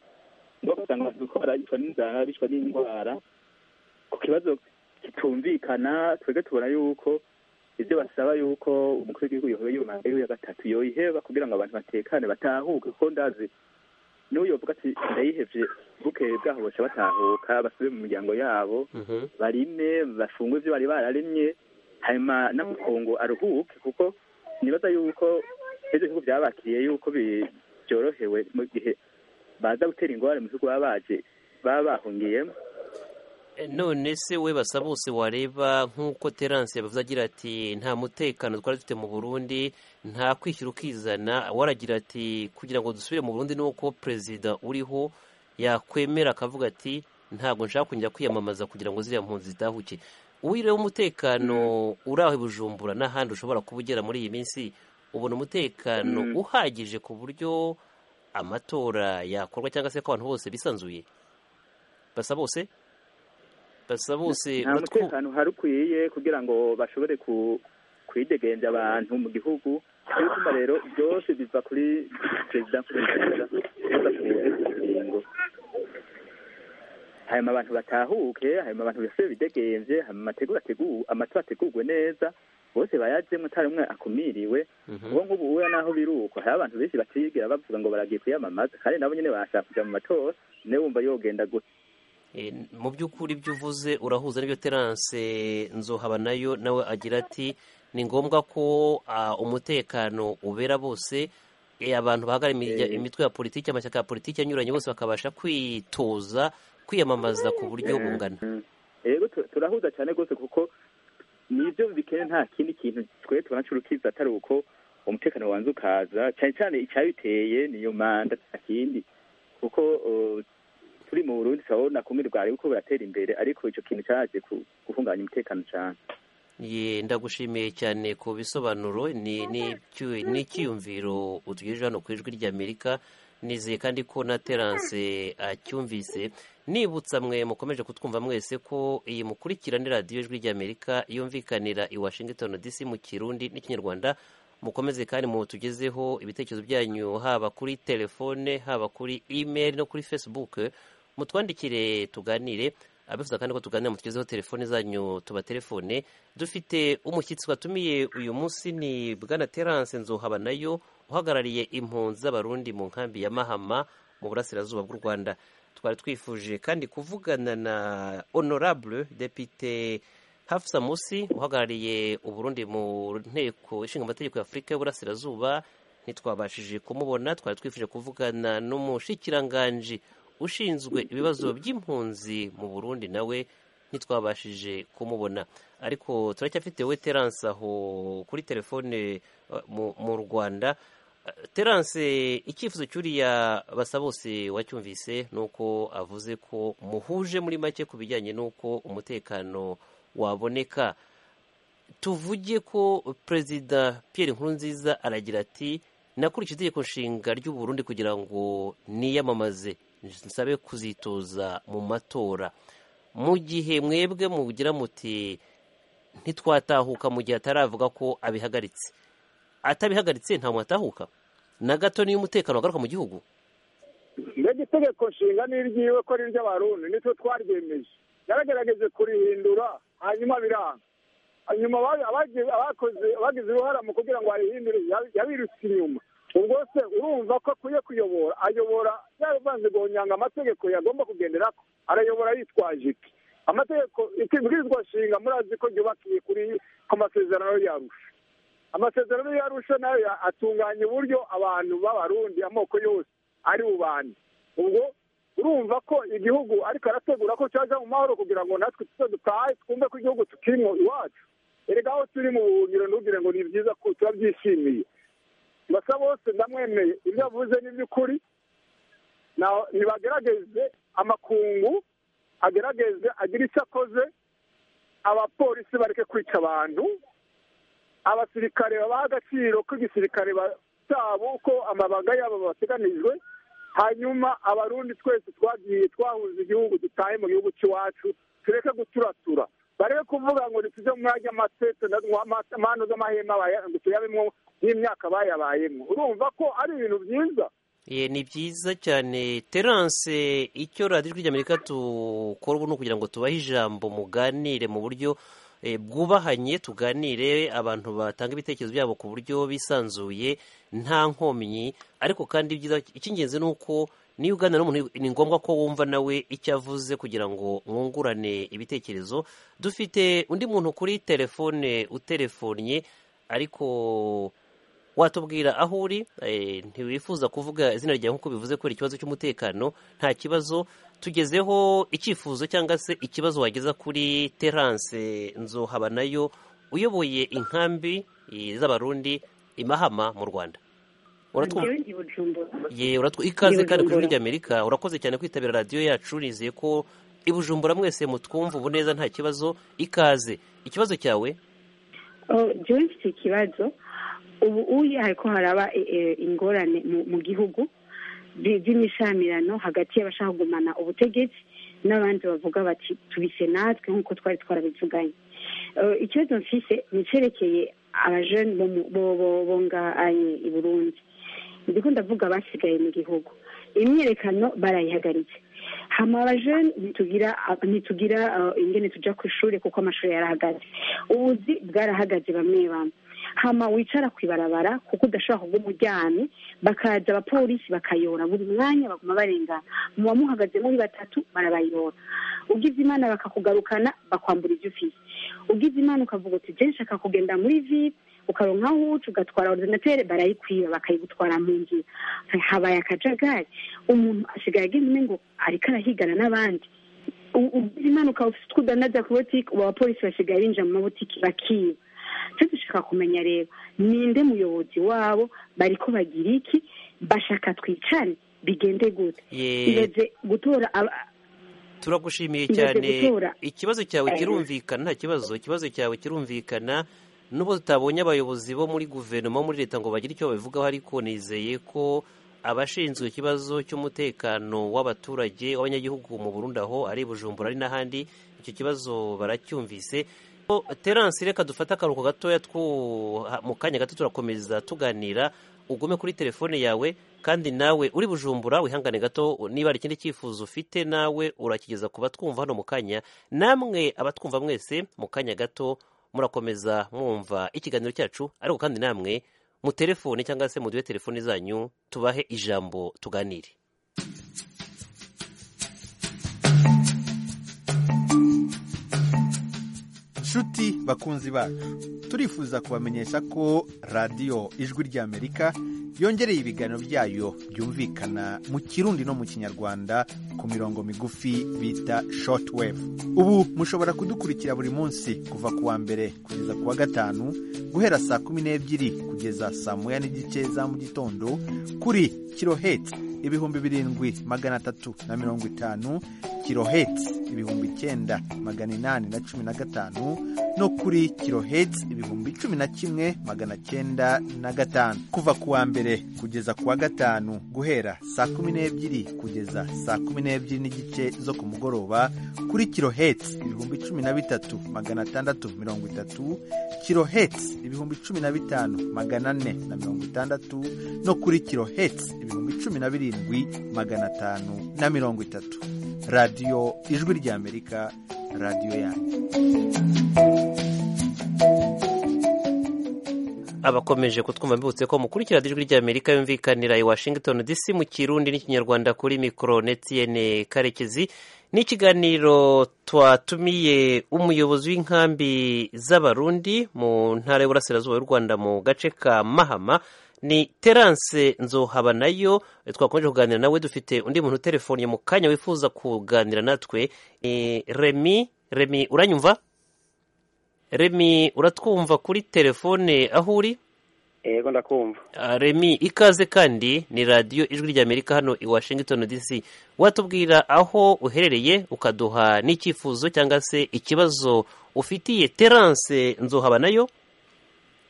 bagasanga abantu bariko baricwa n'inzara bicwa n'indwara ku kibazo kitumvikana twebwe tubona yuko ibyo basaba yuko umukuru w'igihugu yoheba yubaka ya gatatu yoyiheba kugira ngo abantu batekane batahuke kuko ndazi n'uyu bavuga ati ndayihebye bukeye bwaho baca batahuka basubire mu miryango yabo barime bafunge ibyo bari bararemye hanyuma n'amakungu aruhuke kuko nibaza yuko ibyo bihugu byabakiriye yuko bi- byorohewe mu gihe baza gutera ingorane mu bihugu baba baje baba bahungiyemo none se we basa bose wareba nk'uko terance yabavuze agira ati nta mutekano twari dufite mu burundi nta kwishyura ukizana waragira ati kugira ngo dusubire mu burundi nuko perezida uriho yakwemera akavuga ati ntabwo nshaka kongera kwiyamamaza kugira ngo ziriya mpunzi zitahuke uwiriwe umutekano uri aho i bujumbura n'ahandi ushobora kuba ugera muri iyi minsi ubona umutekano Mm. uhagije ku buryo amatora yakorwa cyangwa se ko abantu bose bisanzuye basa bose basa bose nta uratwu- mutekano uhari ukwiye kugira ngo bashobore ku- kwidegenja abantu mu gihugu bituma rero byose biva kuri perezida nkurunziza badafunze ingingo hanyuma abantu batahuke hanyuma abantu bose bidegenje hanyuma amategura ategu- amatora ategurwe neza bose bayajemo utari umwe akumiriwe ubu ngubu uya naho biruko hari abantu benshi batigira bavuga ngo baragiye kwiyamamaza kandi nabo nyine bashaka kujya mu matora niwe wumva yogenda gutya Eh, mu by'ukuri ibyo uvuze urahuza n'ibyo terance nzohaba nayo nawe agira ati ni ngombwa ko ah, umutekano ubera bose eh, abantu bahagarara imirya- imitwe ya politiki amashyaka ya politiki anyuranye bose bakabasha kwitoza kwiyamamaza ku buryo bungana rero tu- turahuza cyane rwose kuko nibyo bikene nta kindi kintu twe tubona cy'urukiza atari uko umutekano wanze ukaza cyane cyane icyabiteye niyo manda nta kindi kuko uh, turi mu burundi turabona kumwe rwari uko buratera imbere ariko icyo kintu cyaje ku- guhungabanya umutekano cyane Ye, ndagushimiye cyane ku bisobanuro ni ni icy- ni icyiyumviro utugejeje hano ku ijwi ry'amerika nizeye kandi ko na terance acyumvise nibutsa mwe mukomeje kutwumva mwese ko iyi mukurikiranira radiyo ijwi ry'amerika yumvikanira i washington dc mu kirundi n'ikinyarwanda mukomeze kandi mutugezeho ibitekerezo byanyu haba kuri telefone haba kuri email no kuri facebook mutwandikire tuganire abifuza kandi ko tuganira mutugezeho telefone zanyu tubatelefone dufite umushyitsi watumiye uyu munsi ni bwana terance nzuhaba nayo uhagarariye impunzi z'abarundi mu nkambi ya mahama mu burasirazuba bw'u rwanda twari twifuje kandi kuvugana na honorable depite hafusa musi uhagarariye uburundi mu nteko ishinga amategeko y'afurika y'uburasirazuba ntitwabashije kumubona twari twifuje kuvugana n'umushikiranganji ushinzwe ibibazo by'impunzi mu burundi nawe ntitwabashije kumubona ariko turacyafite we terance aho kuri telefone eh, mu- mu rwanda Eh, terance icyifuzo cy'uriya basa bose wacyumvise ni uko avuze ko muhuje muri make ku bijyanye n'uko umutekano waboneka tuvuge ko perezida Pierre Nkurunziza aragira ati nakurikije itegeko nshinga ry'u Burundi kugira ngo niyamamaze nsabe kuzitoza mu matora mu gihe mwebwe mugira muti ntitwatahuka mu gihe ataravuga ko abihagaritse atabihagaritse nta muntu atahuka na gato niyo umutekano wagaruka mu gihugu mbega itegeko nshinga ni iryiwe ko ari iry'abarundi nitwe twaryemeje yaragerageje kurihindura hanyuma biranga hanyuma aba- abagize- abakoze abagize uruhara mu kugira ngo ayihindure yabi- yabirutse inyuma ubwo se urumva ko akwiye kuyobora ayobora yaravanze guhonyanga amategeko yagomba kugendera ko arayobora yitwaje iki amategeko ikibwirizwa nshinga murazi ko ryubakiye kuri ku masezerano yarusha amasezerano yarusha nayo ya- atunganya uburyo abantu b'abarundi amoko yose ari bubane ubwo urumva ko igihugu ariko arategura ko cyaja mu mahoro kugira ngo natwe tuze dutahe twumve ko igihugu tukirimo iwacu erega aho turi mu buhungiro ntugire ngo ni byiza ko turabyishimiye basa bose ndamwemeye ibyo avuze ni iby'ukuri Na- nibagerageze amakungu agerageze agire icyo akoze abapolisi bareke kwica abantu abasirikare babaha agaciro k'igisirikare ba- cyabo uko amabanga yabo bateganijwe hanyuma abarundi twese twagiye twahunze igihugu dutahe mu gihugu cy'iwacu tureke guturatura bareke kuvuga ngo ntituze mu mwanya amatete amano z'amahema baya- ngo tuyabemo nk'imyaka bayabayemo urumva ko ari ibintu byiza Ye, ni byiza cyane terance icyo radiyo ijwi ry'amerika tukora ubu ni ukugira ngo tubahe ijambo muganire mu buryo eh, bwubahanye tuganire abantu batanga ibitekerezo byabo ku buryo bisanzuye nta nkomyi ariko kandi ibyiza icy'ingenzi ni uko niyo uganira n'umuntu ni ngombwa ko wumva nawe icyo avuze kugira ngo mwungurane ibitekerezo dufite undi muntu kuri telefone uterefonnye ariko watubwira aho uri eh, ntiwifuza kuvuga izina ryawe nk'uko bivuze kubera ikibazo cy'umutekano nta kibazo tugezeho icyifuzo cyangwa se ikibazo wageza kuri terance nzohaba nayo uyoboye inkambi eh, z'abarundi i Mahama mu rwanda uratwumva ye uratwu ikaze kandi ku ijwi ry'amerika urakoze cyane kwitabira radiyo yacu nizeye ko i bujumbura mwese mutwumva ubu neza nta kibazo ikaze ikibazo cyawe jewe mfite ikibazo ubu uye hariko haraba e- e- ingorane mu- mu gihugu zi- z'imishamirano hagati y'abashaka kugumana ubutegetsi n'abandi bavuga bati tubise natwe nk'uko twari twarabivuganye Eh, ikibazo mfise ni icerekeye abajene bo mu- bo- bo- bo ngahe i burundi ndiko ndavuga abasigaye mu gihugu imyiyerekano barayihagaritse hama abajene ntitugira ntitugira eh, ingene tuja ku ishuri kuko amashuri yarahagaze ubuzi bwarahagaze bamwe bamwe hama wicara ku ibarabara kuko udashobora kuguma uryamye bakaza abapolisi bakayora buri mwanya baguma barengana mu bamuhagaze muri batatu barabayora ugize imana bakakugarukana bakwambura ibyo ufite ugize imana ukavuga uti je nshaka kugenda muri vibe ukaronka aho uca ugatwara ordinatere barayikwiba bakayigutwara mu nzira habaye akajagari umuntu asigaye agenda ngo ariko arahigana n'abandi U- ugize imana ukaba ufite utwo udanaza ku botike ubu abapolisi basigaye binjira mu mabotike bakiba icyo dushaka kumenya rero ninde muyobozi wabo bariko bagira iki bashaka twicane bigende gute Ye- ireze gutora aba- turagushimiye Ngeze cyane gutora. ikibazo cyawe Eh. kirumvikana nta kibazo ikibazo cyawe kirumvikana n'ubu tutabonye abayobozi bo muri guverinoma muri leta ngo bagire icyo babivugaho ariko nizeye ko abashinzwe ikibazo cy'umutekano w'abaturage w'abanyagihugu mu Burundi aho ari i Bujumbura ari n'ahandi icyo kibazo baracyumvise Ko Terence reka dufate akaruhuko gatoya twu- ha- mu kanya gato turakomeza tuganira ugume kuri telefone yawe kandi nawe uri bujumbura wihangane gato niba hari ikindi cyifuzo ufite nawe urakigeza ku batwumva hano mu kanya namwe abatwumva mwese mu kanya gato murakomeza mwumva ikiganiro cyacu ariko kandi namwe mu telefone cyangwa se muduhe telefone zanyu tubahe ijambo tuganire nshuti bakunzi bacu turifuza kubamenyesha ko radiyo ijwi ry'amerika yongereye ibiganiro byayo byumvikana mu kirundi no mu kinyarwanda ku mirongo migufi bita shortwave ubu mushobora kudukurikira buri munsi kuva ku wa mbere kugeza ku wa gatanu guhera saa kumi n'ebyiri kugeza saa moya n'igice za mu gitondo kuri kiloheti ibihumbi birindwi magana atatu na mirongo itanu kiloheti ibihumbi icyenda magana inani na cumi na gatanu no kuri kiloheti ibihumbi cumi na kimwe magana cyenda na gatanu kuva ku wa mbere kugeza ku wa gatanu guhera saa kumi n'ebyiri kugeza saa kumi n'ebyiri n'igice zo ku mugoroba kuri kiloheti ibihumbi cumi na bitatu magana atandatu mirongo itatu kiloheti ibihumbi cumi na bitanu magana ane na mirongo itandatu no kuri kiloheti ibihumbi cumi na birindwi magana atanu na mirongo itatu radiyo ijwi ry'amerika radiyo yanyu abakomeje kutwumva mbibutse ko mukurikira ijwi ry'amerika yumvikanira i washington dc mu kirundi n'ikinyarwanda kuri mikoro netiyene karekezi ni ikiganiro twatumiye umuyobozi w'inkambi z'abarundi mu ntara y'uburasirazuba y'u rwanda mu gace ka mahama ni terance nzohaba nayo twakomeje kuganira nawe dufite undi muntu uterefone mu kanya wifuza kuganira natwe Eh, remi remi uranyumva remi uratwumva kuri telefone aho uri yego ndakumva Ah, remi ikaze kandi ni radiyo ijwi ry'amerika hano i washington dc watubwira aho uherereye ukaduha n'icyifuzo cyangwa se ikibazo ufitiye terance nzohaba nayo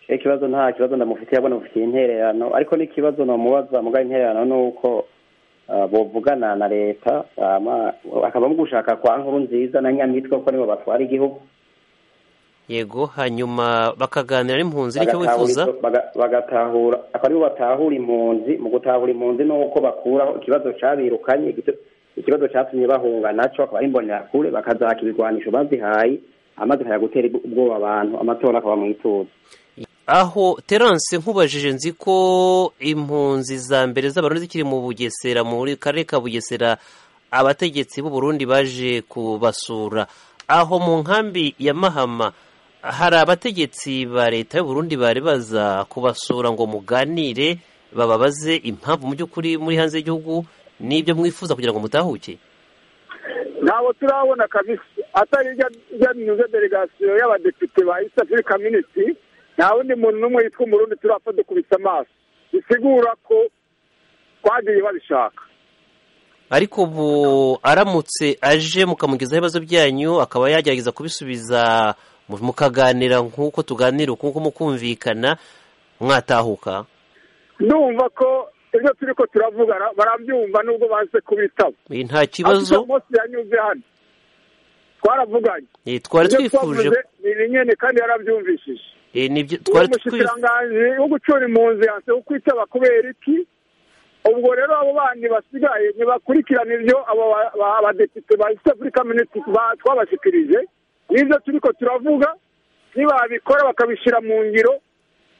ikibazo nta kibazo ndamufitiye abona mufitiye intererano ariko n'ikibazo namubaza mugabo intererano ni uko ah, bovugana na leta hama akavamo gushaka kwa nkuru nziza na nyamitwe kuko nibo batwara igihugu yego hanyuma bakaganira n'impunzi nicyo Bagatahura wifuza izo- baga- bagatahura akaba aribo batahura impunzi mu gutahura impunzi ni uko bakuraho ikibazo cabirukanye igito- ikibazo catumye bahunga naco akaba ari imbonerakure bakazaka ibigwanisho bazihaye amaze kaya gutera ubwoba abantu amatora akaba mu ituze aho terance nkubajije nzi ko impunzi za mbere z'abarundi zikiri mu bugesera muri karere ka bugesera abategetsi b'u Burundi baje kubasura aho mu nkambi ya mahama hari abategetsi ba leta y'u Burundi bari baza kubasura ngo muganire bababaze impamvu mu by'ukuri muri hanze y'igihugu n'ibyo mwifuza kugira ngo mutahuke ntabwo turabona kabisa atari ijya nyuze delegasiyo y'abadepite ba east africa minisitiri nta wundi muntu n'umwe yitwa umurundi turapfa dukubise amaso bisigura ko twagiye babishaka ariko ubu aramutse aje mukamugezaho ibibazo byanyu akaba yagerageza kubisubiza mukaganira nk'uko tuganira nk'uko mukumvikana mwatahuka ndumva ko ibyo turi ko turavuga barabyumva nubwo baze kubitaba nta kibazo munsi yanyuze hano twaravuganye twari twifuje ni nyine kandi yarabyumvishije twari umushikiranganji wo gucura impunzi yanse kukwitaba kubera iki ubwo rero abo bandi basigaye ntibakurikirana ibyo abo abadepite ba east africa minisitiri twabashikirije n'ibyo turi ko turavuga nibabikora bakabishyira mu ngiro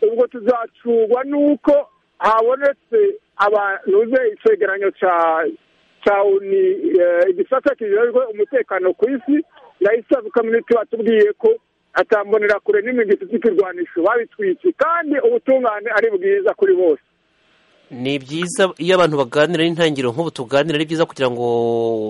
ubwo tuzacurwa n'uko habonetse abantuze icegeranyo cya cya uni igisata kijejwe umutekano ku isi na east africa minisitiri batubwiye ko atambonera kure n'imigezi z'ikirwanisho babitwikiye kandi ubutungane ari bwiza kuri bose ni byiza iyo abantu baganira n'intangiriro nk'ubu tuganira ari byiza kugira ngo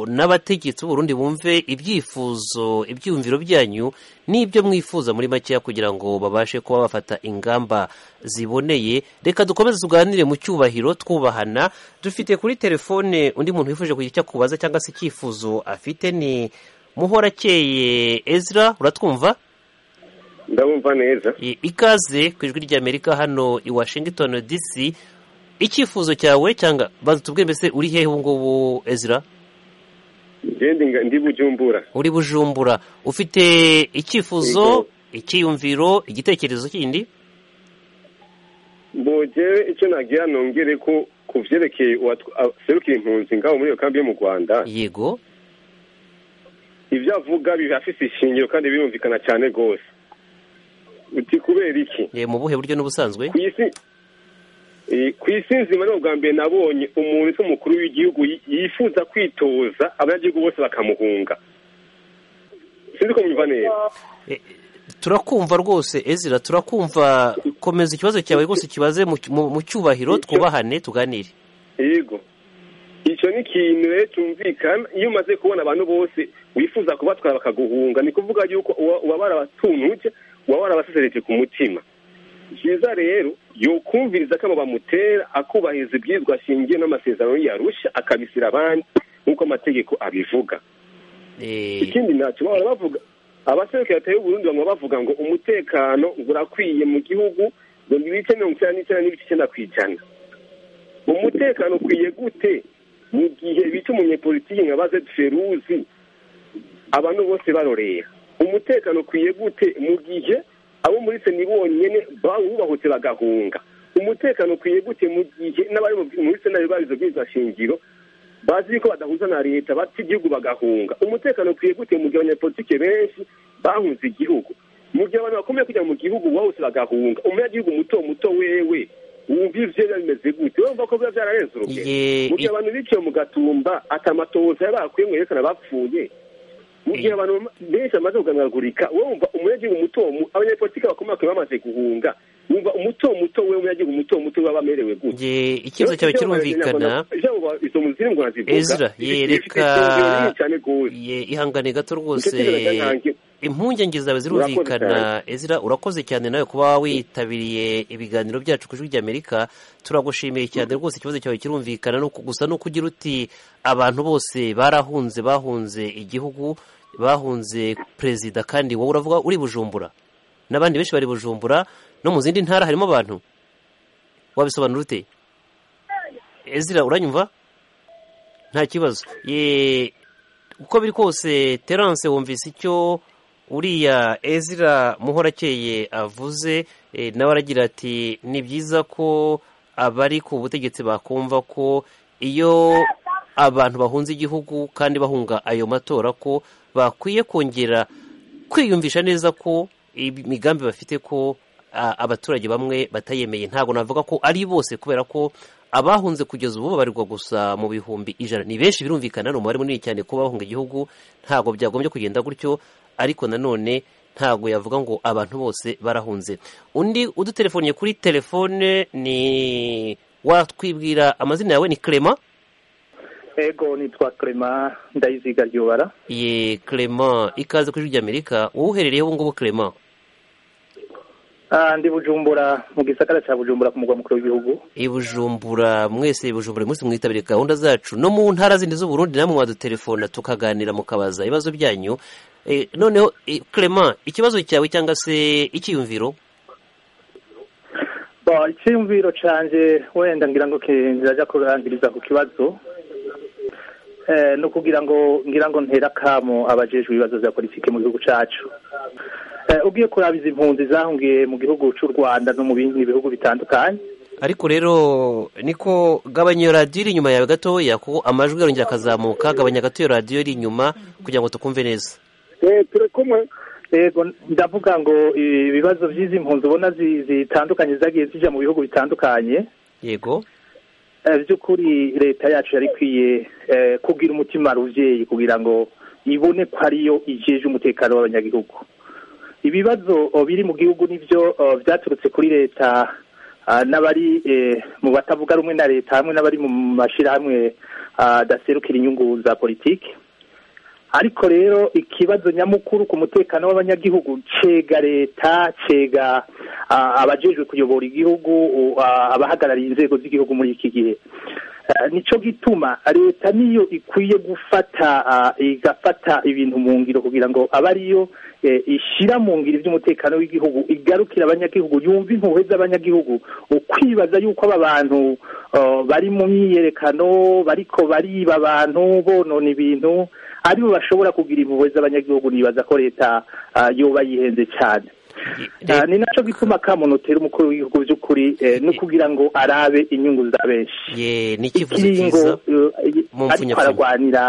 n'abategetsi b'uburundi bumve ibyifuzo ibyiyumviro byanyu n'ibyo mwifuza muri makeya kugira ngo babashe kuba bafata ingamba ziboneye reka dukomeze tuganire mu cyubahiro twubahana dufite kuri telefone undi muntu wifuje kugira icyo akubaza cyangwa se icyifuzo afite ni muhorakeye ezra uratwumva ndabumva neza ikaze ku ijwi ry'amerika hano i washington dc icyifuzo cyawe cyangwa banza tubwe mbese uri hehe ubu ngubu ezra ndi bujumbura uri bujumbura ufite icyifuzo icyiyumviro igitekerezo kindi mbogere icyo nagira nongere ko ku byerekeye uwaserukiye impunzi ngaho muri iyo kambi yo mu rwanda yego ibyo avuga bibafite ishingiro kandi birumvikana cyane rwose uti kubera iki mu buhe buryo n'ubusanzwe ku isi nzima ni ubwa mbere nabonye umuntu ese umukuru w'igihugu yifuza kwitoza abanyagihugu bose bakamuhunga sinzi ko mwumva neza turakumva rwose ezira turakumva komeza ikibazo cyawe rwose kibaze mu cyubahiro twubahane tuganire yego icyo ni ikintu rero cyumvikana iyo umaze kubona abantu bose wifuza kubatwara bakaguhunga ni ukuvuga yuko ubabara abatuntu waba warabaseseretse ku mutima byiza rero yokumviriza ko abo bamutera akubahiriza ibwirizwa ashingiye n'amasezerano yarusha akabisira abandi nk'uko amategeko abivuga ikindi ntacyo bahora bavuga abaserukira leta y'uburundi bamwe bavuga ngo umutekano urakwiye mu gihugu ngo ibice mirongo icyenda n'icyenda n'ibice icyenda ku ijana umutekano ukwiye gute mu gihe bica umunyepolitiki nka bazeti feruzi abantu bose barorera umutekano ukwiye gute mu gihe abo muri seni bonyine bawubahutse bagahunga umutekano ukwiye gute mu gihe n'abari muri sena babizo bw'inzashingiro bazi ko badahuza na leta bata igihugu bagahunga umutekano ukwiye gute mu gihe abanyapolitike benshi bahunze igihugu mu gihe abantu bakomeye kujya mu gihugu bawuse bagahunga umunyagihugu muto muto wewe wumva ibyo bimeze gute wumva ko biba byarareze urugero mu gihe abantu biciye mu gatumba atamatoza yari bakwiye mwerekana bapfuye mu gihe abantu benshi bamaze kuganagurika wumva umunyagihugu muto abanyapolitiki bakomoka bamaze guhunga wumva umuto muto we umunyagihugu muto muto baba bamerewe gute ikibazo cyawe kirumvikana ezra yereka ihangane gato rwose impungenge zawe zirumvikana ezra urakoze cyane nawe kuba witabiriye ibiganiro byacu ku ijwi ry'amerika turagushimiye cyane rwose ikibazo cyawe kirumvikana gusa ni ukugira uti abantu bose barahunze bahunze igihugu bahunze perezida kandi wowe uravuga uri bujumbura n'abandi benshi bari bujumbura no mu zindi ntara harimo abantu wabisobanura ute ezira uranyumva nta kibazo uko biri kose terance wumvise icyo uriya ezira muhorakeye avuze nawe aragira ati ni byiza ko abari ku butegetsi bakumva ko iyo abantu bahunze igihugu kandi bahunga ayo matora ko bakwiye kongera kwiyumvisha neza ko imigambi bafite ko a- abaturage bamwe batayemeye ntabwo navuga ko ari bose kubera ko abahunze kugeza ubu babarirwa gusa mu bihumbi ijana ni benshi birumvikana ni umubare munini cyane kuba bahunga igihugu ntabwo byagombye kugenda gutyo ariko nanone ntabwo yavuga ngo abantu bose barahunze undi udutelefoniye kuri telefone ni watwibwira amazina yawe ni Clement ego nitwa Clement ndayiziga ryubara ye Clement ikaze kuri ry'Amerika wowe uherereye ubu ngubu Clement Ah, ndi bujumbura mu gisagara cya bujumbura ku mugwa mukuru w'igihugu i Bujumbura mwese i Bujumbura uyu munsi mwitabire gahunda zacu no mu ntara zindi z'uburundi namwe mwadutelefona tukaganira mukabaza ibibazo byanyu Eh, noneho eh, Clement ikibazo cyawe cyangwa se icyiyumviro Ba, icyiyumviro cyanjye wenda ngira ngo kirajya kurangiriza ku kibazo Eh, no kugira ngo ngira ngo ntera akamo abajejwe ibibazo bya politiki mu gihugu cyacu Eh, ugiye kuraba izi mpunzi zahungiye mu gihugu cy'u rwanda no mu bindi bihugu bitandukanye ariko rero niko gabanya iyo radiyo iri inyuma yawe gatoya kuko amajwi arongera akazamuka gabanya gato iyo radiyo iri inyuma kugira ngo tukumve neza turi kumwe yego ndavuga ngo ibibazo by'izi mpunzi ubona zi- zitandukanye zagiye zijya mu bihugu bitandukanye yego Eh, by'ukuri leta yacu yari ikwiye eh, kugira umutima ruvyeyi kugira ngo ibone ko ariyo ijeje umutekano w'abanyagihugu ibibazo oh, biri mu gihugu nivyo oh, byaturutse kuri leta ah, n'abari eh, mu batavuga rumwe na leta hamwe n'abari mu mashirahamwe ah, adaserukira inyungu za politiki ariko rero ikibazo nyamukuru ku mutekano w'abanyagihugu cega leta cega ah, abajejwe kuyobora igihugu u- ah, abahagarariye inzego z'igihugu muri iki gihe Ah, nico gituma leta niyo ikwiye gufata ah, igafata ibintu mu ngiro kugira ngo abe ariyo eh, ishyira mu ngiro iby'umutekano w'igihugu igarukira abanyagihugu yumva impuhwe z'abanyagihugu ukwibaza yuko aba bantu ah, bari mu myiyerekano bariko bariba abantu bonona ibintu aribo bashobora kugira impuhwe z'abanyagihugu nibaza ko leta ah, yoba yihenze cyane Ah, ni naco gituma kamunotera umukuru w'igihugu by'ukuri eh, no kugira ngo arabe inyungu za benshi ye ni icyifuzo cyiza ikingo ariko mfunyapfunya. aragwanira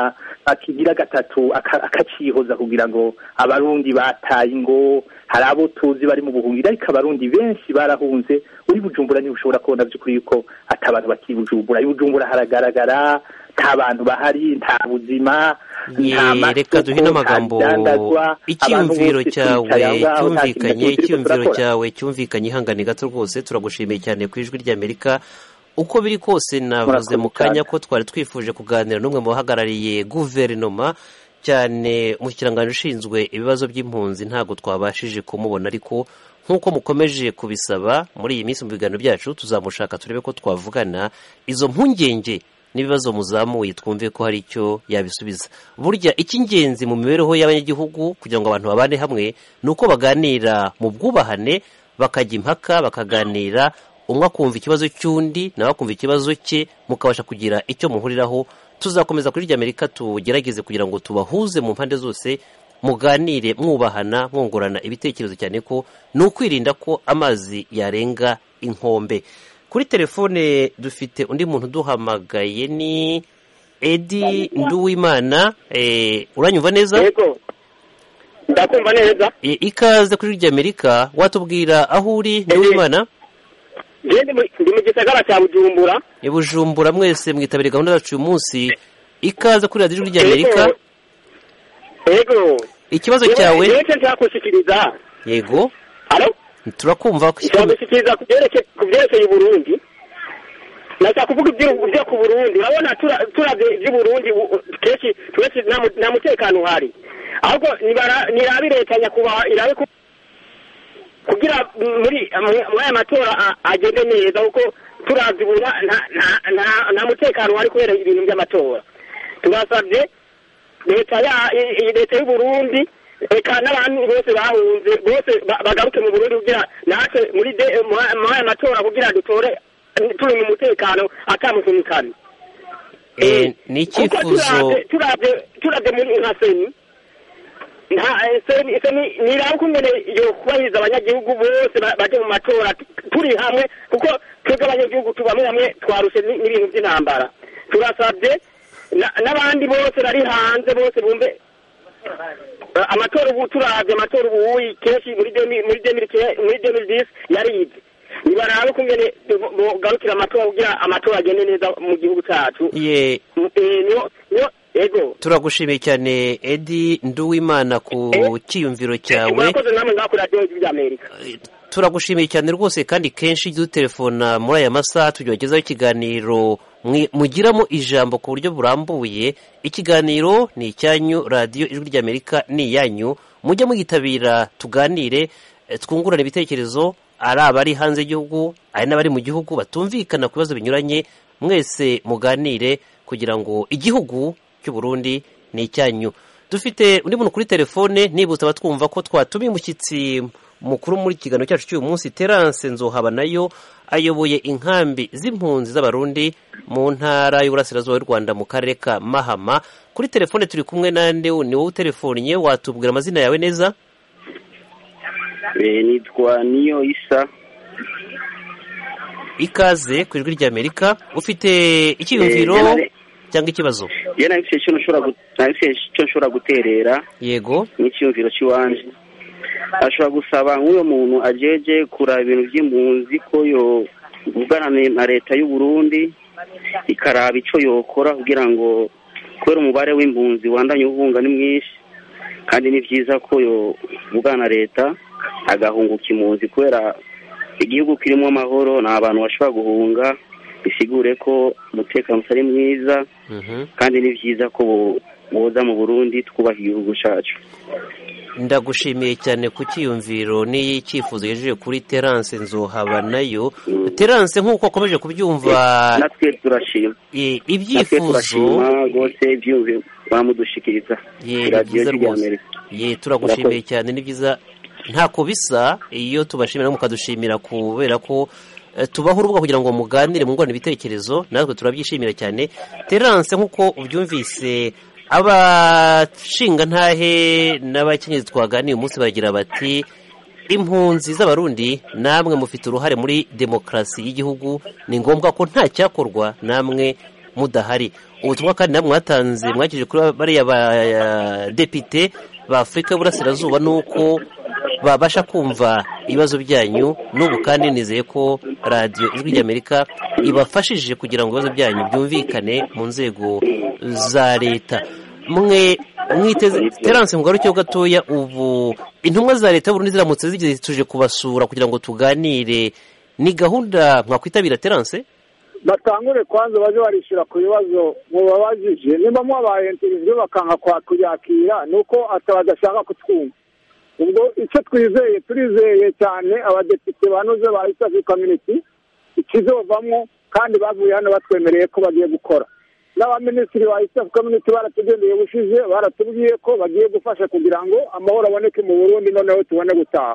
akigira gatatu aka- akacihoza kugira ngo abarundi bataye ingo hari abo tuzi bari mu buhungiro ariko abarundi benshi barahunze uri bujumbura niba ushobora kubona by'ukuri yuko ati abantu bati bujumbura I bujumbura haragaragara nta bantu bahari nta buzima nta Ye, reka duhe n'amagambo icyiyumviro cyawe cyumvikanye icyiyumviro cyawe cyumvikanye ihangane gato rwose turagushimiye cyane ku ijwi ry'amerika uko biri kose navuze mu kanya ko twari twifuje kuganira n'umwe mu bahagarariye guverinoma cyane mu kirangantego ushinzwe ibibazo by'impunzi ntabwo twabashije kumubona ariko nk'uko mukomeje kubisaba muri iyi minsi mu biganiro byacu tuzamushaka turebe ko twavugana izo mpungenge n'ibibazo muzamuye twumve ko hari icyo yabisubiza burya icy'ingenzi mu mibereho y'abanyagihugu kugira ngo abantu babane hamwe ni uko baganira mu bwubahane bakajya impaka bakaganira umwe akumva ikibazo cy'undi nawe akumva ikibazo cye mukabasha kugira icyo muhuriraho tuzakomeza kuri ry'amerika tugerageze kugira ngo tubahuze mu mpande zose muganire mwubahana mwungurana ibitekerezo cyane ko ni ukwirinda ko amazi yarenga inkombe kuri telefone dufite undi muntu uduhamagaye ni edi nduwimana eh, uranyumva neza ndakumva neza I- ikaze kuri ry'amerika watubwira aho uri nduwimana njye ndi mu- ndi mu gisagara cya bujumbura i bujumbura mwese mwitabiriye gahunda zacu uyu munsi ikaze kuri radiyo ijwi ry'amerika ego ikibazo Yewe- cyawe yewe icyo nshaka gushyikiriza yego Alo? turakumva nshaka gushyikiriza ku byerekeye- ku byerekeye uburundi nashaka kuvuga ibyo- ibyo ku burundi urabona tura- turabye iby'i burundi u- u- kenshi twese nta mu- nta mutekano uhari ahubwo nibara- nirabe leta nyakubahwa irabe ku- kugira muri mu- muri aya matora a- agende neza kuko turavye ubu nta- nta- nta- nta- nta mutekano uhari kubera ibintu by'amatora turasabye leta ya- i- i- leta y'uburundi reka n'abantu bose bahunze bose ba- bagaruke mu burundi kugira natwe muri de- mu- mu aya matora kugira dutore turi mu mutekano atamusunikane Eh, ni kuko icyifuzo turabye muri nka seni nta eh, seni seni niraba ukungene yokubahiriza abanyagihugu bose ba- baje mu matora tu- turi hamwe kuko twebwe abanyagihugu tubamwe hamwe twarushe ni- n'ibintu by'intambara turasabye na- n'abandi bose bari hanze bose bumve amatora ubu turabye amatora ubu uyi kenshi muri demi- muri demiri muri demiri disi yaribwe nibarabe kungene bugarukira amatora kugira amatora agende neza mu gihugu cyacu ye Eh, niyo niyo ego turagushimiye cyane edi nduwimana ku cyiyumviro cyawe murakoze namwe mwakora radiyo y'ijwi ry'amerika turagushimiye cyane rwose kandi kenshi ujya udutelefona muri aya masaha tugezaho ikiganiro mwi- mugiramo ijambo ku buryo burambuye ikiganiro ni icyanyu radiyo ijwi ry'amerika ni iyanyu mujye muyitabira tuganire eh, twungurane ibitekerezo ari abari hanze y'igihugu ari n'abari mu gihugu batumvikana ku bibazo binyuranye mwese muganire kugira ngo igihugu cy'u Burundi ni icyanyu dufite undi muntu kuri telefone nibutsa abatwumva ko twatumiye umushyitsi mukuru muri iki kiganiro cyacu cy'uyu munsi terance nzohaba nayo ayoboye inkambi z'impunzi z'abarundi mu ntara y'uburasirazuba y'u rwanda mu karere ka mahama kuri telefone turi kumwe nande ni wowe utelefonnye watubwira amazina yawe neza nitwa niyo isa ikaze ku ijwi ry'amerika ufite icyiyumviro Eh, yanare- cyangwa ikibazo iyo nabifite icyo nshobora gu- nabifite icyo nshobora guterera yego n'icyumviro cy'iwanje ashobora gusaba nk'uyo muntu ajeje kuraba ibintu by'impunzi ko yovugana na leta y'u Burundi ikaraba icyo yokora kugira ngo kubera umubare w'impunzi wandanye uhunga ni mwinshi kandi ni byiza ko yovugana na leta agahunguka impunzi kubera igihugu kirimo amahoro ni abantu bashobora guhunga bisigure ko umutekano utari mwiza kandi ni byiza ko bo- boza mu burundi twubaha igihugu cyacu ndagushimiye cyane ku cyiyumviro n'icyifuzo yejeje kuri terance nzohaba nayo terance nk'uko wakomeje kubyumva natwe turashima eh, natwe ibyifuzo turashima rwose ibyumve bamudushikiriza Ye, ku ni radiyo byiza rwose. y'amerika ye turagushimiye cyane ni byiza ntako bisa iyo tubashimira mukadushimira kubera ko eh, tubaho urubuga kugira ngo muganire mungurane ibitekerezo natwe turabyishimira cyane terance nk'uko ubyumvise abashinga ntahe n'abakenyezi twaganiye umunsi bagira bati impunzi z'abarundi namwe mufite uruhare muri demokarasi y'igihugu ni ngombwa ko nta cyakorwa namwe mudahari ubutumwa kandi namwe mwatanze mwakije kuri bariya badepite ba afurika y'uburasirazuba ni uko babasha kumva ibibazo byanyu n'ubu kandi nizeye ko radiyo ijwi ry'amerika ibafashije kugira ngo ibibazo byanyu byumvikane mu nzego za leta mwe mwiteze terance mugarukeho gatoya ubu intumwa za leta y'uburundi ziramutse zigeze tuje kubasura kugira ngo tuganire ni gahunda mwakwitabira terance batangure kwanza baje barishyura ku bibazo mubabajije nimba mwabaye interivyo bakanga kwa- kuryakira ni uko ata badashaka kutwumva ubwo icyo twizeye turizeye cyane abadepite banoze ba east africa community ikizovamwo kandi bavuye hano batwemereye ko bagiye gukora n'abaminisitiri ba east africa community baratugendeye bushize baratubwiye ko bagiye gufasha kugira ngo amahoro aboneke mu burundi noneho tubone gutaha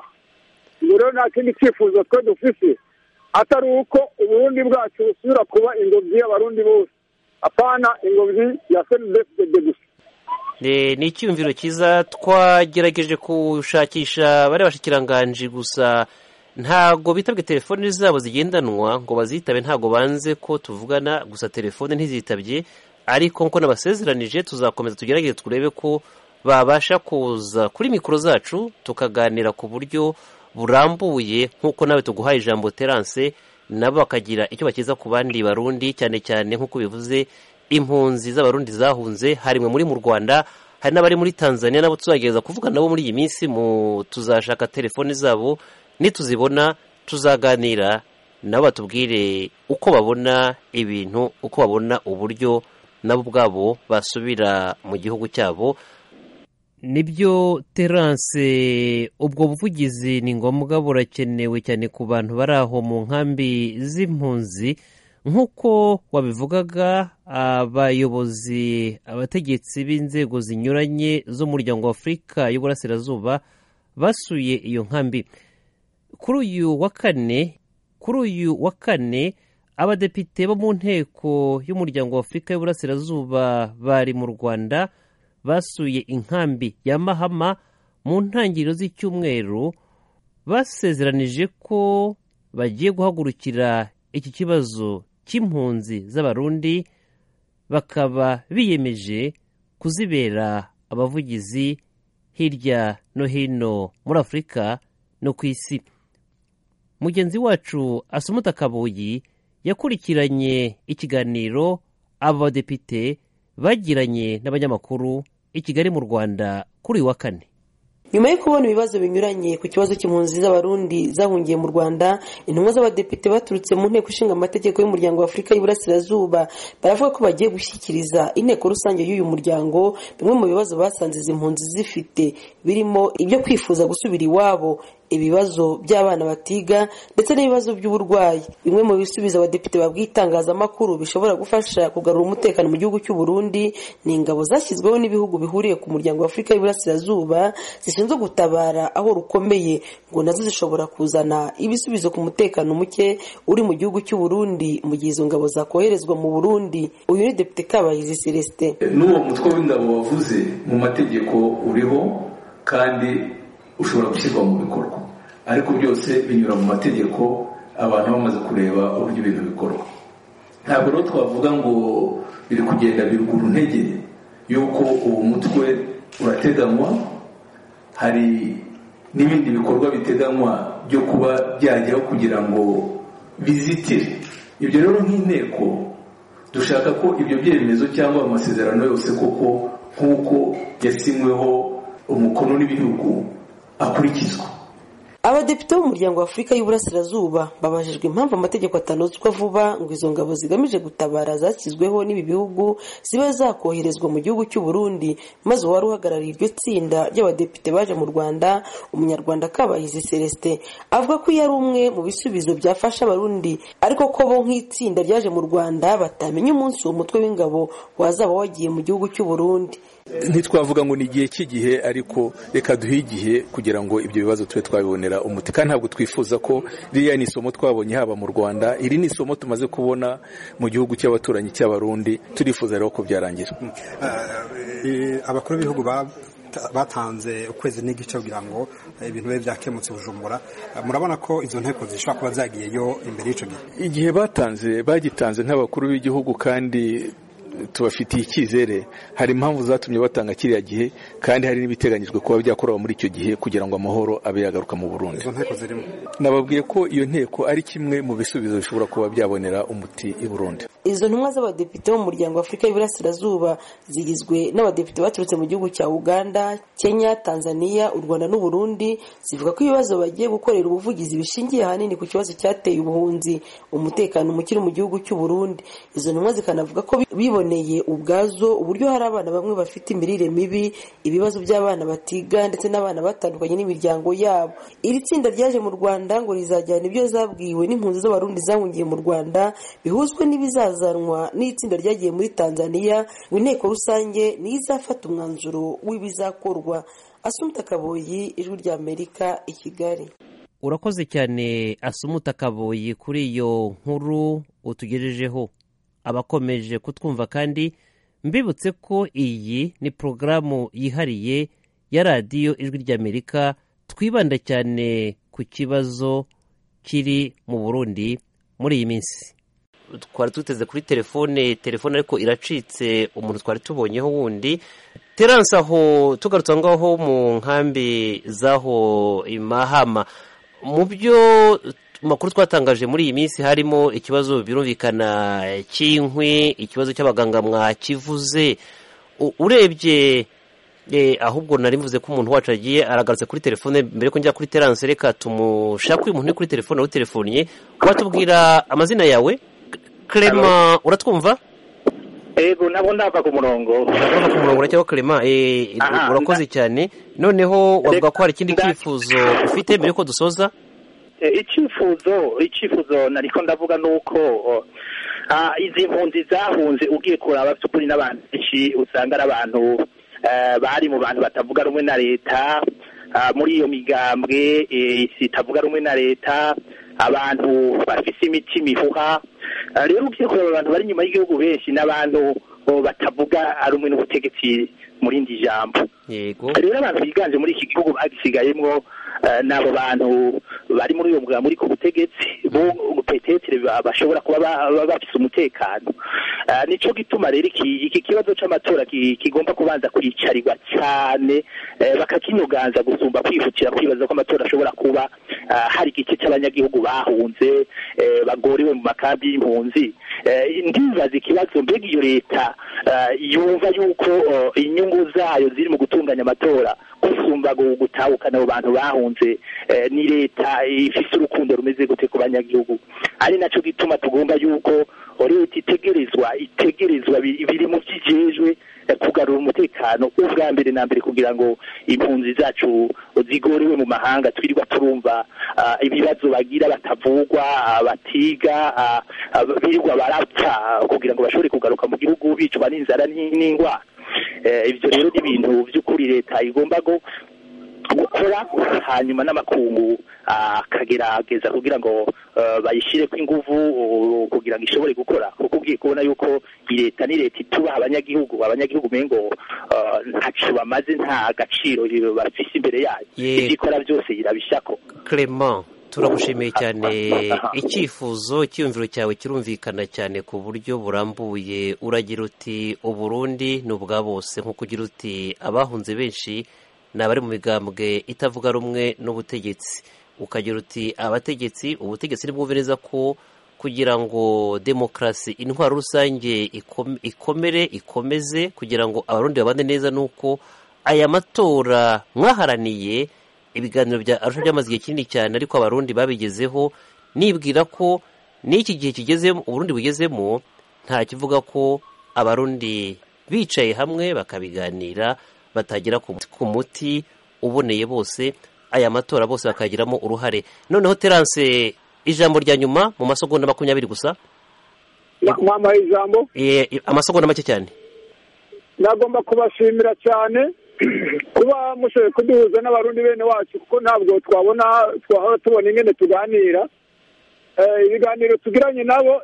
ubwo rero nta kindi cyifuzo twe dufise atari uko uburundi bwacu busubira kuba ingobyi y'abarundi bose apana ingobyi ya senidefide gusa Eh, ni icyumviro cyiza twagerageje gushakisha bari bashikiranganji gusa ntago bitabwe telefoni zabo zigendanwa ngo bazitabe ntago banze ko tuvugana gusa telefone ntizitabye ariko nkuko nabasezeranije tuzakomeza tugerageze turebe ko babasha kuza kuri mikoro zacu tukaganira ku buryo burambuye nk'uko nawe tuguhaye ijambo terance nabo bakagira icyo bakiza ku bandi barundi cyane cyane nk'uko bivuze impunzi z'abarundi zahunze harimwe muri mu rwanda hari n'abari muri tanzania nabo tuzagerageza kuvugana nabo muri iyi minsi mu tuzashaka telefoni zabo nituzibona tuzaganira nabo batubwire uko babona ibintu uko babona uburyo nabo ubwabo basubira mu gihugu cyabo nibyo terance ubwo buvugizi ni ngombwa burakenewe cyane ku bantu bari aho mu nkambi z'impunzi nk'uko wabivugaga abayobozi abategetsi b'inzego zinyuranye z'umuryango wa afurika y'uburasirazuba basuye iyo nkambi kuri uyu wa kane kuri uyu wa kane abadepite bo mu nteko y'umuryango wa afurika y'uburasirazuba bari mu rwanda basuye inkambi ya mahama mu ntangiriro z'icyumweru basezeranije ko bagiye guhagurukira iki kibazo cy'impunzi z'abarundi bakaba biyemeje kuzibera abavugizi hirya no hino muri afurika no ku isi mugenzi wacu asumuta kabuyi yakurikiranye ikiganiro aba badepite bagiranye n'abanyamakuru i kigali mu rwanda kuri uyu wa kane nyuma yo kubona ibibazo binyuranye ku kibazo cy'impunzi z'abarundi zahungiye mu rwanda intumwa z'abadepite baturutse mu nteko ishinga amategeko y'umuryango wa afurika y'iburasirazuba baravuga ko bagiye gushyikiriza inteko rusange y'uyu muryango bimwe mu bibazo basanze izi mpunzi zifite birimo ibyo kwifuza gusubira iwabo ibibazo by'abana batiga ndetse n'ibibazo by'uburwayi bimwe mu bisubizo abadepite babwiye itangazamakuru bishobora gufasha kugarura umutekano mu gihugu cy'u Burundi ni ingabo zashyizweho n'ibihugu bihuriye ku muryango wa afurika y'iburasirazuba zishinzwe gutabara aho rukomeye ngo nazo zishobora kuzana ibisubizo ku mutekano muke uri mu gihugu cy'u Burundi mu gihe izo ngabo zakoherezwa mu burundi uyu ni depite kabahizi celestin n'uwo mutwe w'ingabo wavuze mu mategeko uriho kandi ushobora gushyirwa mu bikorwa ariko byose binyura mu mategeko abantu bamaze kureba uburyo ibintu bikorwa ntabwo rero twavuga ngo biri kugenda biruguru ntege yuko uwo mutwe urateganywa hari n'ibindi bikorwa biteganywa byo kuba byajyaho kugira ngo bizitire ibyo rero nk'inteko dushaka ko ibyo byemezo cyangwa amasezerano yose koko nk'uko yasinyweho umukono n'ibihugu akurikizwa abadepite b'umuryango wa afurika y'uburasirazuba babajijwe impamvu amategeko atanozwa vuba ngo izo ngabo zigamije gutabara zashyizweho n'ibi bihugu ziba zakoherezwa mu gihugu cy'u Burundi maze uwari uhagarariye iryo tsinda ry'abadepite baje mu rwanda umunyarwanda kabahizi celestin avuga ko iyo ari umwe mu bisubizo byafasha abarundi ariko ko bo nk'itsinda ryaje mu rwanda batamenya umunsi uwo mutwe w'ingabo wazaba wagiye mu gihugu cy'u Burundi ntitwavuga ngo ni igihe cy'igihe ariko reka duhe igihe kugira ngo ibyo bibazo tube twabibonera umuti kandi ntabwo twifuza ko ririya ni isomo twabonye haba mu rwanda iri ni isomo tumaze kubona mu gihugu cy'abaturanyi cy'abarundi turifuza rero ko byarangira abakuru b'ibihugu batanze ukwezi n'igice kugira ngo ibintu bibe byakemutse bujumbura murabona ko izo nteko zishobora kuba zagiyeyo imbere y'icyo gihe igihe batanze bagitanze nk'abakuru b'igihugu kandi tubafitiye icyizere hari impamvu zatumye batanga kiriya gihe kandi hari n'ibiteganyijwe kuba byakorewe muri icyo gihe kugira ngo amahoro abe yagaruka mu burundi nababwiye ko iyo nteko ari kimwe mu bisubizo bishobora kuba byabonera umuti i burundi izo ntumwa z'abadepite bo mu muryango w'afurika y'iburasirazuba zigizwe n'abadepite baturutse mu gihugu cya uganda kenya tanzania u rwanda n'uburundi zivuga ko ibibazo bagiye gukorera ubuvugizi bishingiye ahanini ku kibazo cyateye ubuhunzi umutekano mukiri mu gihugu cy'u burundi izo ntumwa zikanavuga ko bibonye biboneye ubwazo uburyo hari abana bamwe bafite imirire mibi ibibazo by'abana batiga ndetse n'abana batandukanye n'imiryango yabo iri tsinda ryaje mu rwanda ngo rizajyana ibyo zabwiwe n'impunzi z'abarundi zahungiye mu rwanda bihuzwe n'ibizazanwa n'itsinda ryagiye muri tanzania ngo inteko rusange niyo izafata umwanzuro w'ibizakorwa asumuta kaboyi ijwi rya amerika i kigali urakoze cyane asumuta kaboyi kuri iyo nkuru utugejejeho abakomeje kutwumva kandi mbibutse ko iyi ni porogaramu yihariye ya radiyo ijwi ry'amerika twibanda cyane ku kibazo kiri mu burundi muri iyi minsi twari duteze kuri telefone telefone ariko iracitse umuntu twari tubonyeho wundi teranse aho tugarutse aho ngaho mu nkambi z'aho imahama mu byo makuru twatangaje muri iyi minsi harimo ikibazo birumvikana cy'inkwi ikibazo cy'abaganga mwakivuze urebye ahubwo nari mvuze ko umuntu wacu agiye aragarutse kuri telefone mbere ko njya kuri teranse reka tumushake uyu muntu uri kuri telefone awutelefoniye watubwira amazina yawe kerema uratwumva yego nabo ndava ku murongo ndava ku murongo uracyaho kerema urakoze cyane noneho wavuga ko hari ikindi cyifuzo ufite mbere yuko dusoza icyifuzo icyifuzo nariko ndavuga nuko izi mpunzi zahunze ugiye kuraba by'ukuri n'abantu benshi usanga ari abantu bari mu bantu batavuga rumwe na leta muri iyo migambwe itavuga rumwe na leta abantu bafise imitima ihuha rero ugiye kureba abantu bari inyuma y'igihugu benshi n'abantu batavuga rumwe n'ubutegetsi muri indi jambo rero abantu biganje muri iki gihugu bagisigayemwo n'abo bantu bari muri uyu mugabo muri ku butegetsi bo petetere bashobora kuba bafite umutekano Ah, nico gituma rero iki iki kibazo c'amatora ki- kigomba kubanza kwicarirwa cyane eh, bakakinyuganza gusumba kwihutira kwibaza ko amatora ashobora kuba ah, hari igice c'abanyagihugu bahunze eh, bagoriwe mu makambi y'impunzi Eh, ndibaza ikibazo mbega iyo leta ah, yumva yuko oh, inyungu zayo ziri mu gutunganya amatora gusumba gu- gutahukana abo bantu bahunze eh, ni leta ifise urukundo rumeze gute ku banyagihugu ari naco gituma tugomba yuko leta itegerezwa itegerezwa bi- biri mu vyijejwe eh, kugarura umutekano ubwa mbere na mbere kugira ngo impunzi zacu zigorewe mu mahanga twirirwa turumva ah, ibibazo bagira batavugwa ah, batiga ah, ah, birirwa barapfa kugira ngo bashobore kugaruka mu gihugu bicwa n'inzara n'in- n'ingwara Eh, ivyo rero ni ibintu vy'ukuri leta igomba go gukora hanyuma n'amakungu ah, akagerageza kugira ngo eh, bayishireko inguvu uh, kugira ngo ishobore gukora kuko ugiye kubona yuko iyi leta ni leta itubaha abanyagihugu abanyagihugu mengo eh, ntaco bamaze nta gaciro eh, bafise imbere yayo Yego. ivyo ikora byose irabishako Clement turagushimiye cyane icyifuzo icyiyumviro cyawe kirumvikana cyane ku buryo burambuye uragira uti uburundi ni ubwa bose nk'uko ugira uti abahunze benshi ni abari mu migambwe itavuga rumwe n'ubutegetsi ukagira uti abategetsi ubutegetsi ntibwumviriza ko kugira ngo demokarasi intwaro rusange ikome- ikomere ikomeze kugira ngo abarundi babane neza ni uko aya matora mwaharaniye ibiganiro bya arusha byamaze igihe kinini cyane ariko abarundi babigezeho nibwira ko n'iki gihe kigezemo uburundi bugezemo nta kivuga ko abarundi bicaye hamwe bakabiganira batagera ku muti- ku muti uboneye bose aya matora bose bakagiramo uruhare noneho terance ijambo rya nyuma mu masegonda makumyabiri gusa mwampaye ijambo Eh, amasegonda make cyane nagomba kubashimira cyane kuba mushoboye kuduhuza n'abarundi bene wacu kuko ntabwo twabona twahora tubona ingene tuganira Eh, ibiganiro tugiranye nabo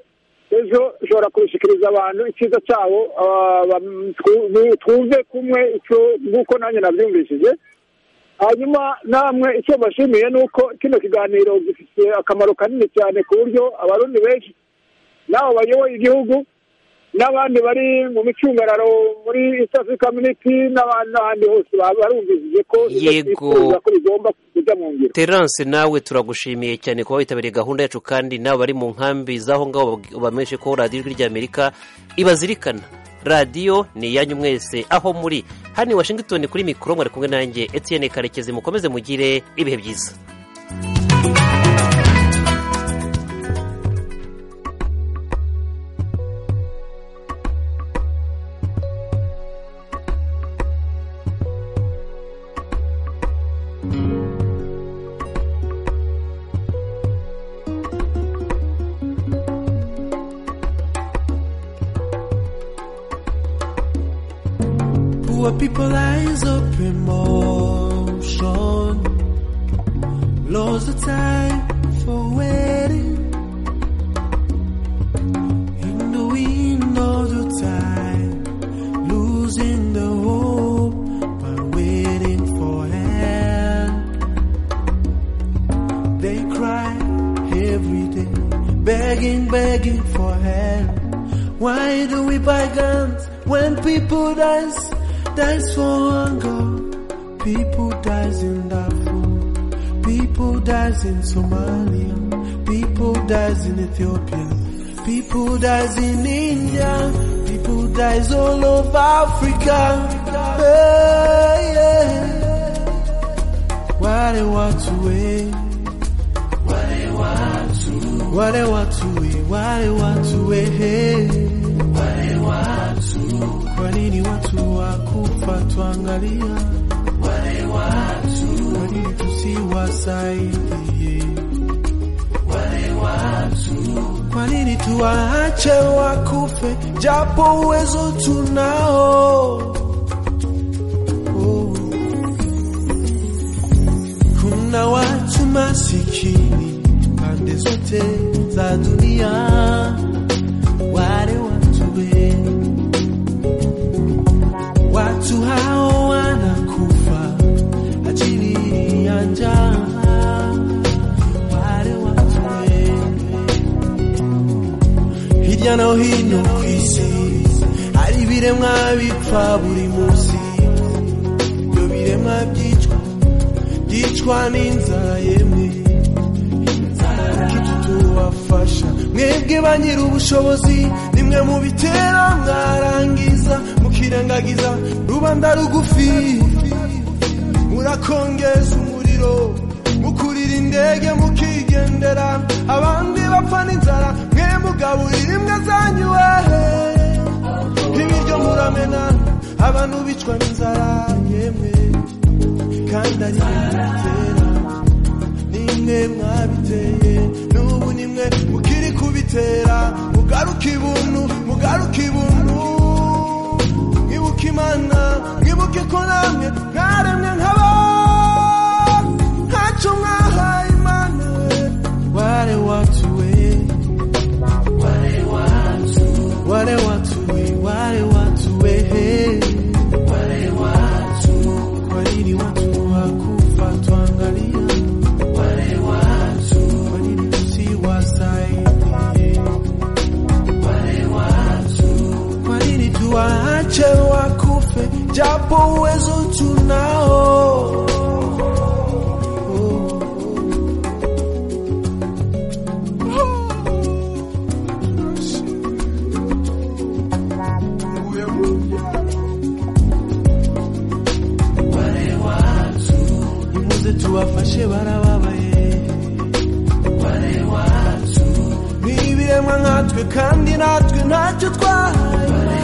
ejo ushobora kubishikiriza abantu icyiza cyabo ah, bam- twu- bu- twumve kumwe icyo nk'uko nanjye nabyumvishije hanyuma namwe icyo mbashimiye ni uko kino kiganiro gifite akamaro kanini cyane ku buryo abarundi benshi n'abo bayoboye igihugu n'abandi bari mu micungararo muri East Africa Community n'abandi n'ahandi hose baba barumvishije ko ibyo Yego. twifuza ko bigomba kujya mu ngiro terance nawe turagushimiye cyane kuba witabiriye gahunda yacu kandi nawe bari mu nkambi z'aho ngaho bab- bamenyeshe ko radiyo ijwi ry'amerika ibazirikana radiyo ni iyanyu mwese aho muri hano i washington kuri mikoro mwari kumwe nanjye etienne karekezi mukomeze mugire ibihe byiza Poor people eyes up in motion. Lost the time for waiting. In the wind of the time. Losing the hope by waiting for help. They cry every day, begging, begging for help. Why do we buy guns when people dies? Dies for hunger. People dies in Darfur. People dies in Somalia. People dies in Ethiopia. People dies in India. People dies all over Africa. Hey, yeah. Why they want to wait? Why they want to? Why they want to wait? Why they want to wait? Why they want to? Kwa nini watu wakufa tuangalia? Why they want to? Kwa nini tusiwasaidie? Why they want to? Kwa nini tuwaache wakufe japo uwezo tunao? Kuna watu masikini pande zote za dunia, wale watu wenu, watu hao wanakufa ajili ya njaa, wale watu wenu hirya no hino ku isi biremwa bipfa buri munsi ibyo biremwa byicwa byicwa n'inzara yemwe kuki tubafasha mwebwe ba nyiri ubushobozi nimwe mubitera mwarangiza mukirengagiza rubanda rugufi murakongeza umuriro mukurira indege mukigendera abandi bapfa n'inzara mwe mugaburira imbwa zanyu wehe ibiryo muramena abantu bicwa n'inzara yemwe kandi ari mwe mubitera nimwe mwabiteye n'ubu nimwe mukiri kubitera mugaruka ibuntu mugaruka ibuntu mwibuke imana mwibuke ko namwe mwaremwe nk'abantu ntacyo mwahaye imana we ware watuwe ware watu ware watuwe ware watuwe he ware watu kwa nini watu wakufa tuangalia wale watu kwa nini tusiwasaidie wale watu kwa nini tuwaache wakufe japo uwezo tunao wale watu nimuze tubafashe barababaye wale watu ni ibiremwa nkatwe kandi natwe ntacyo twahaye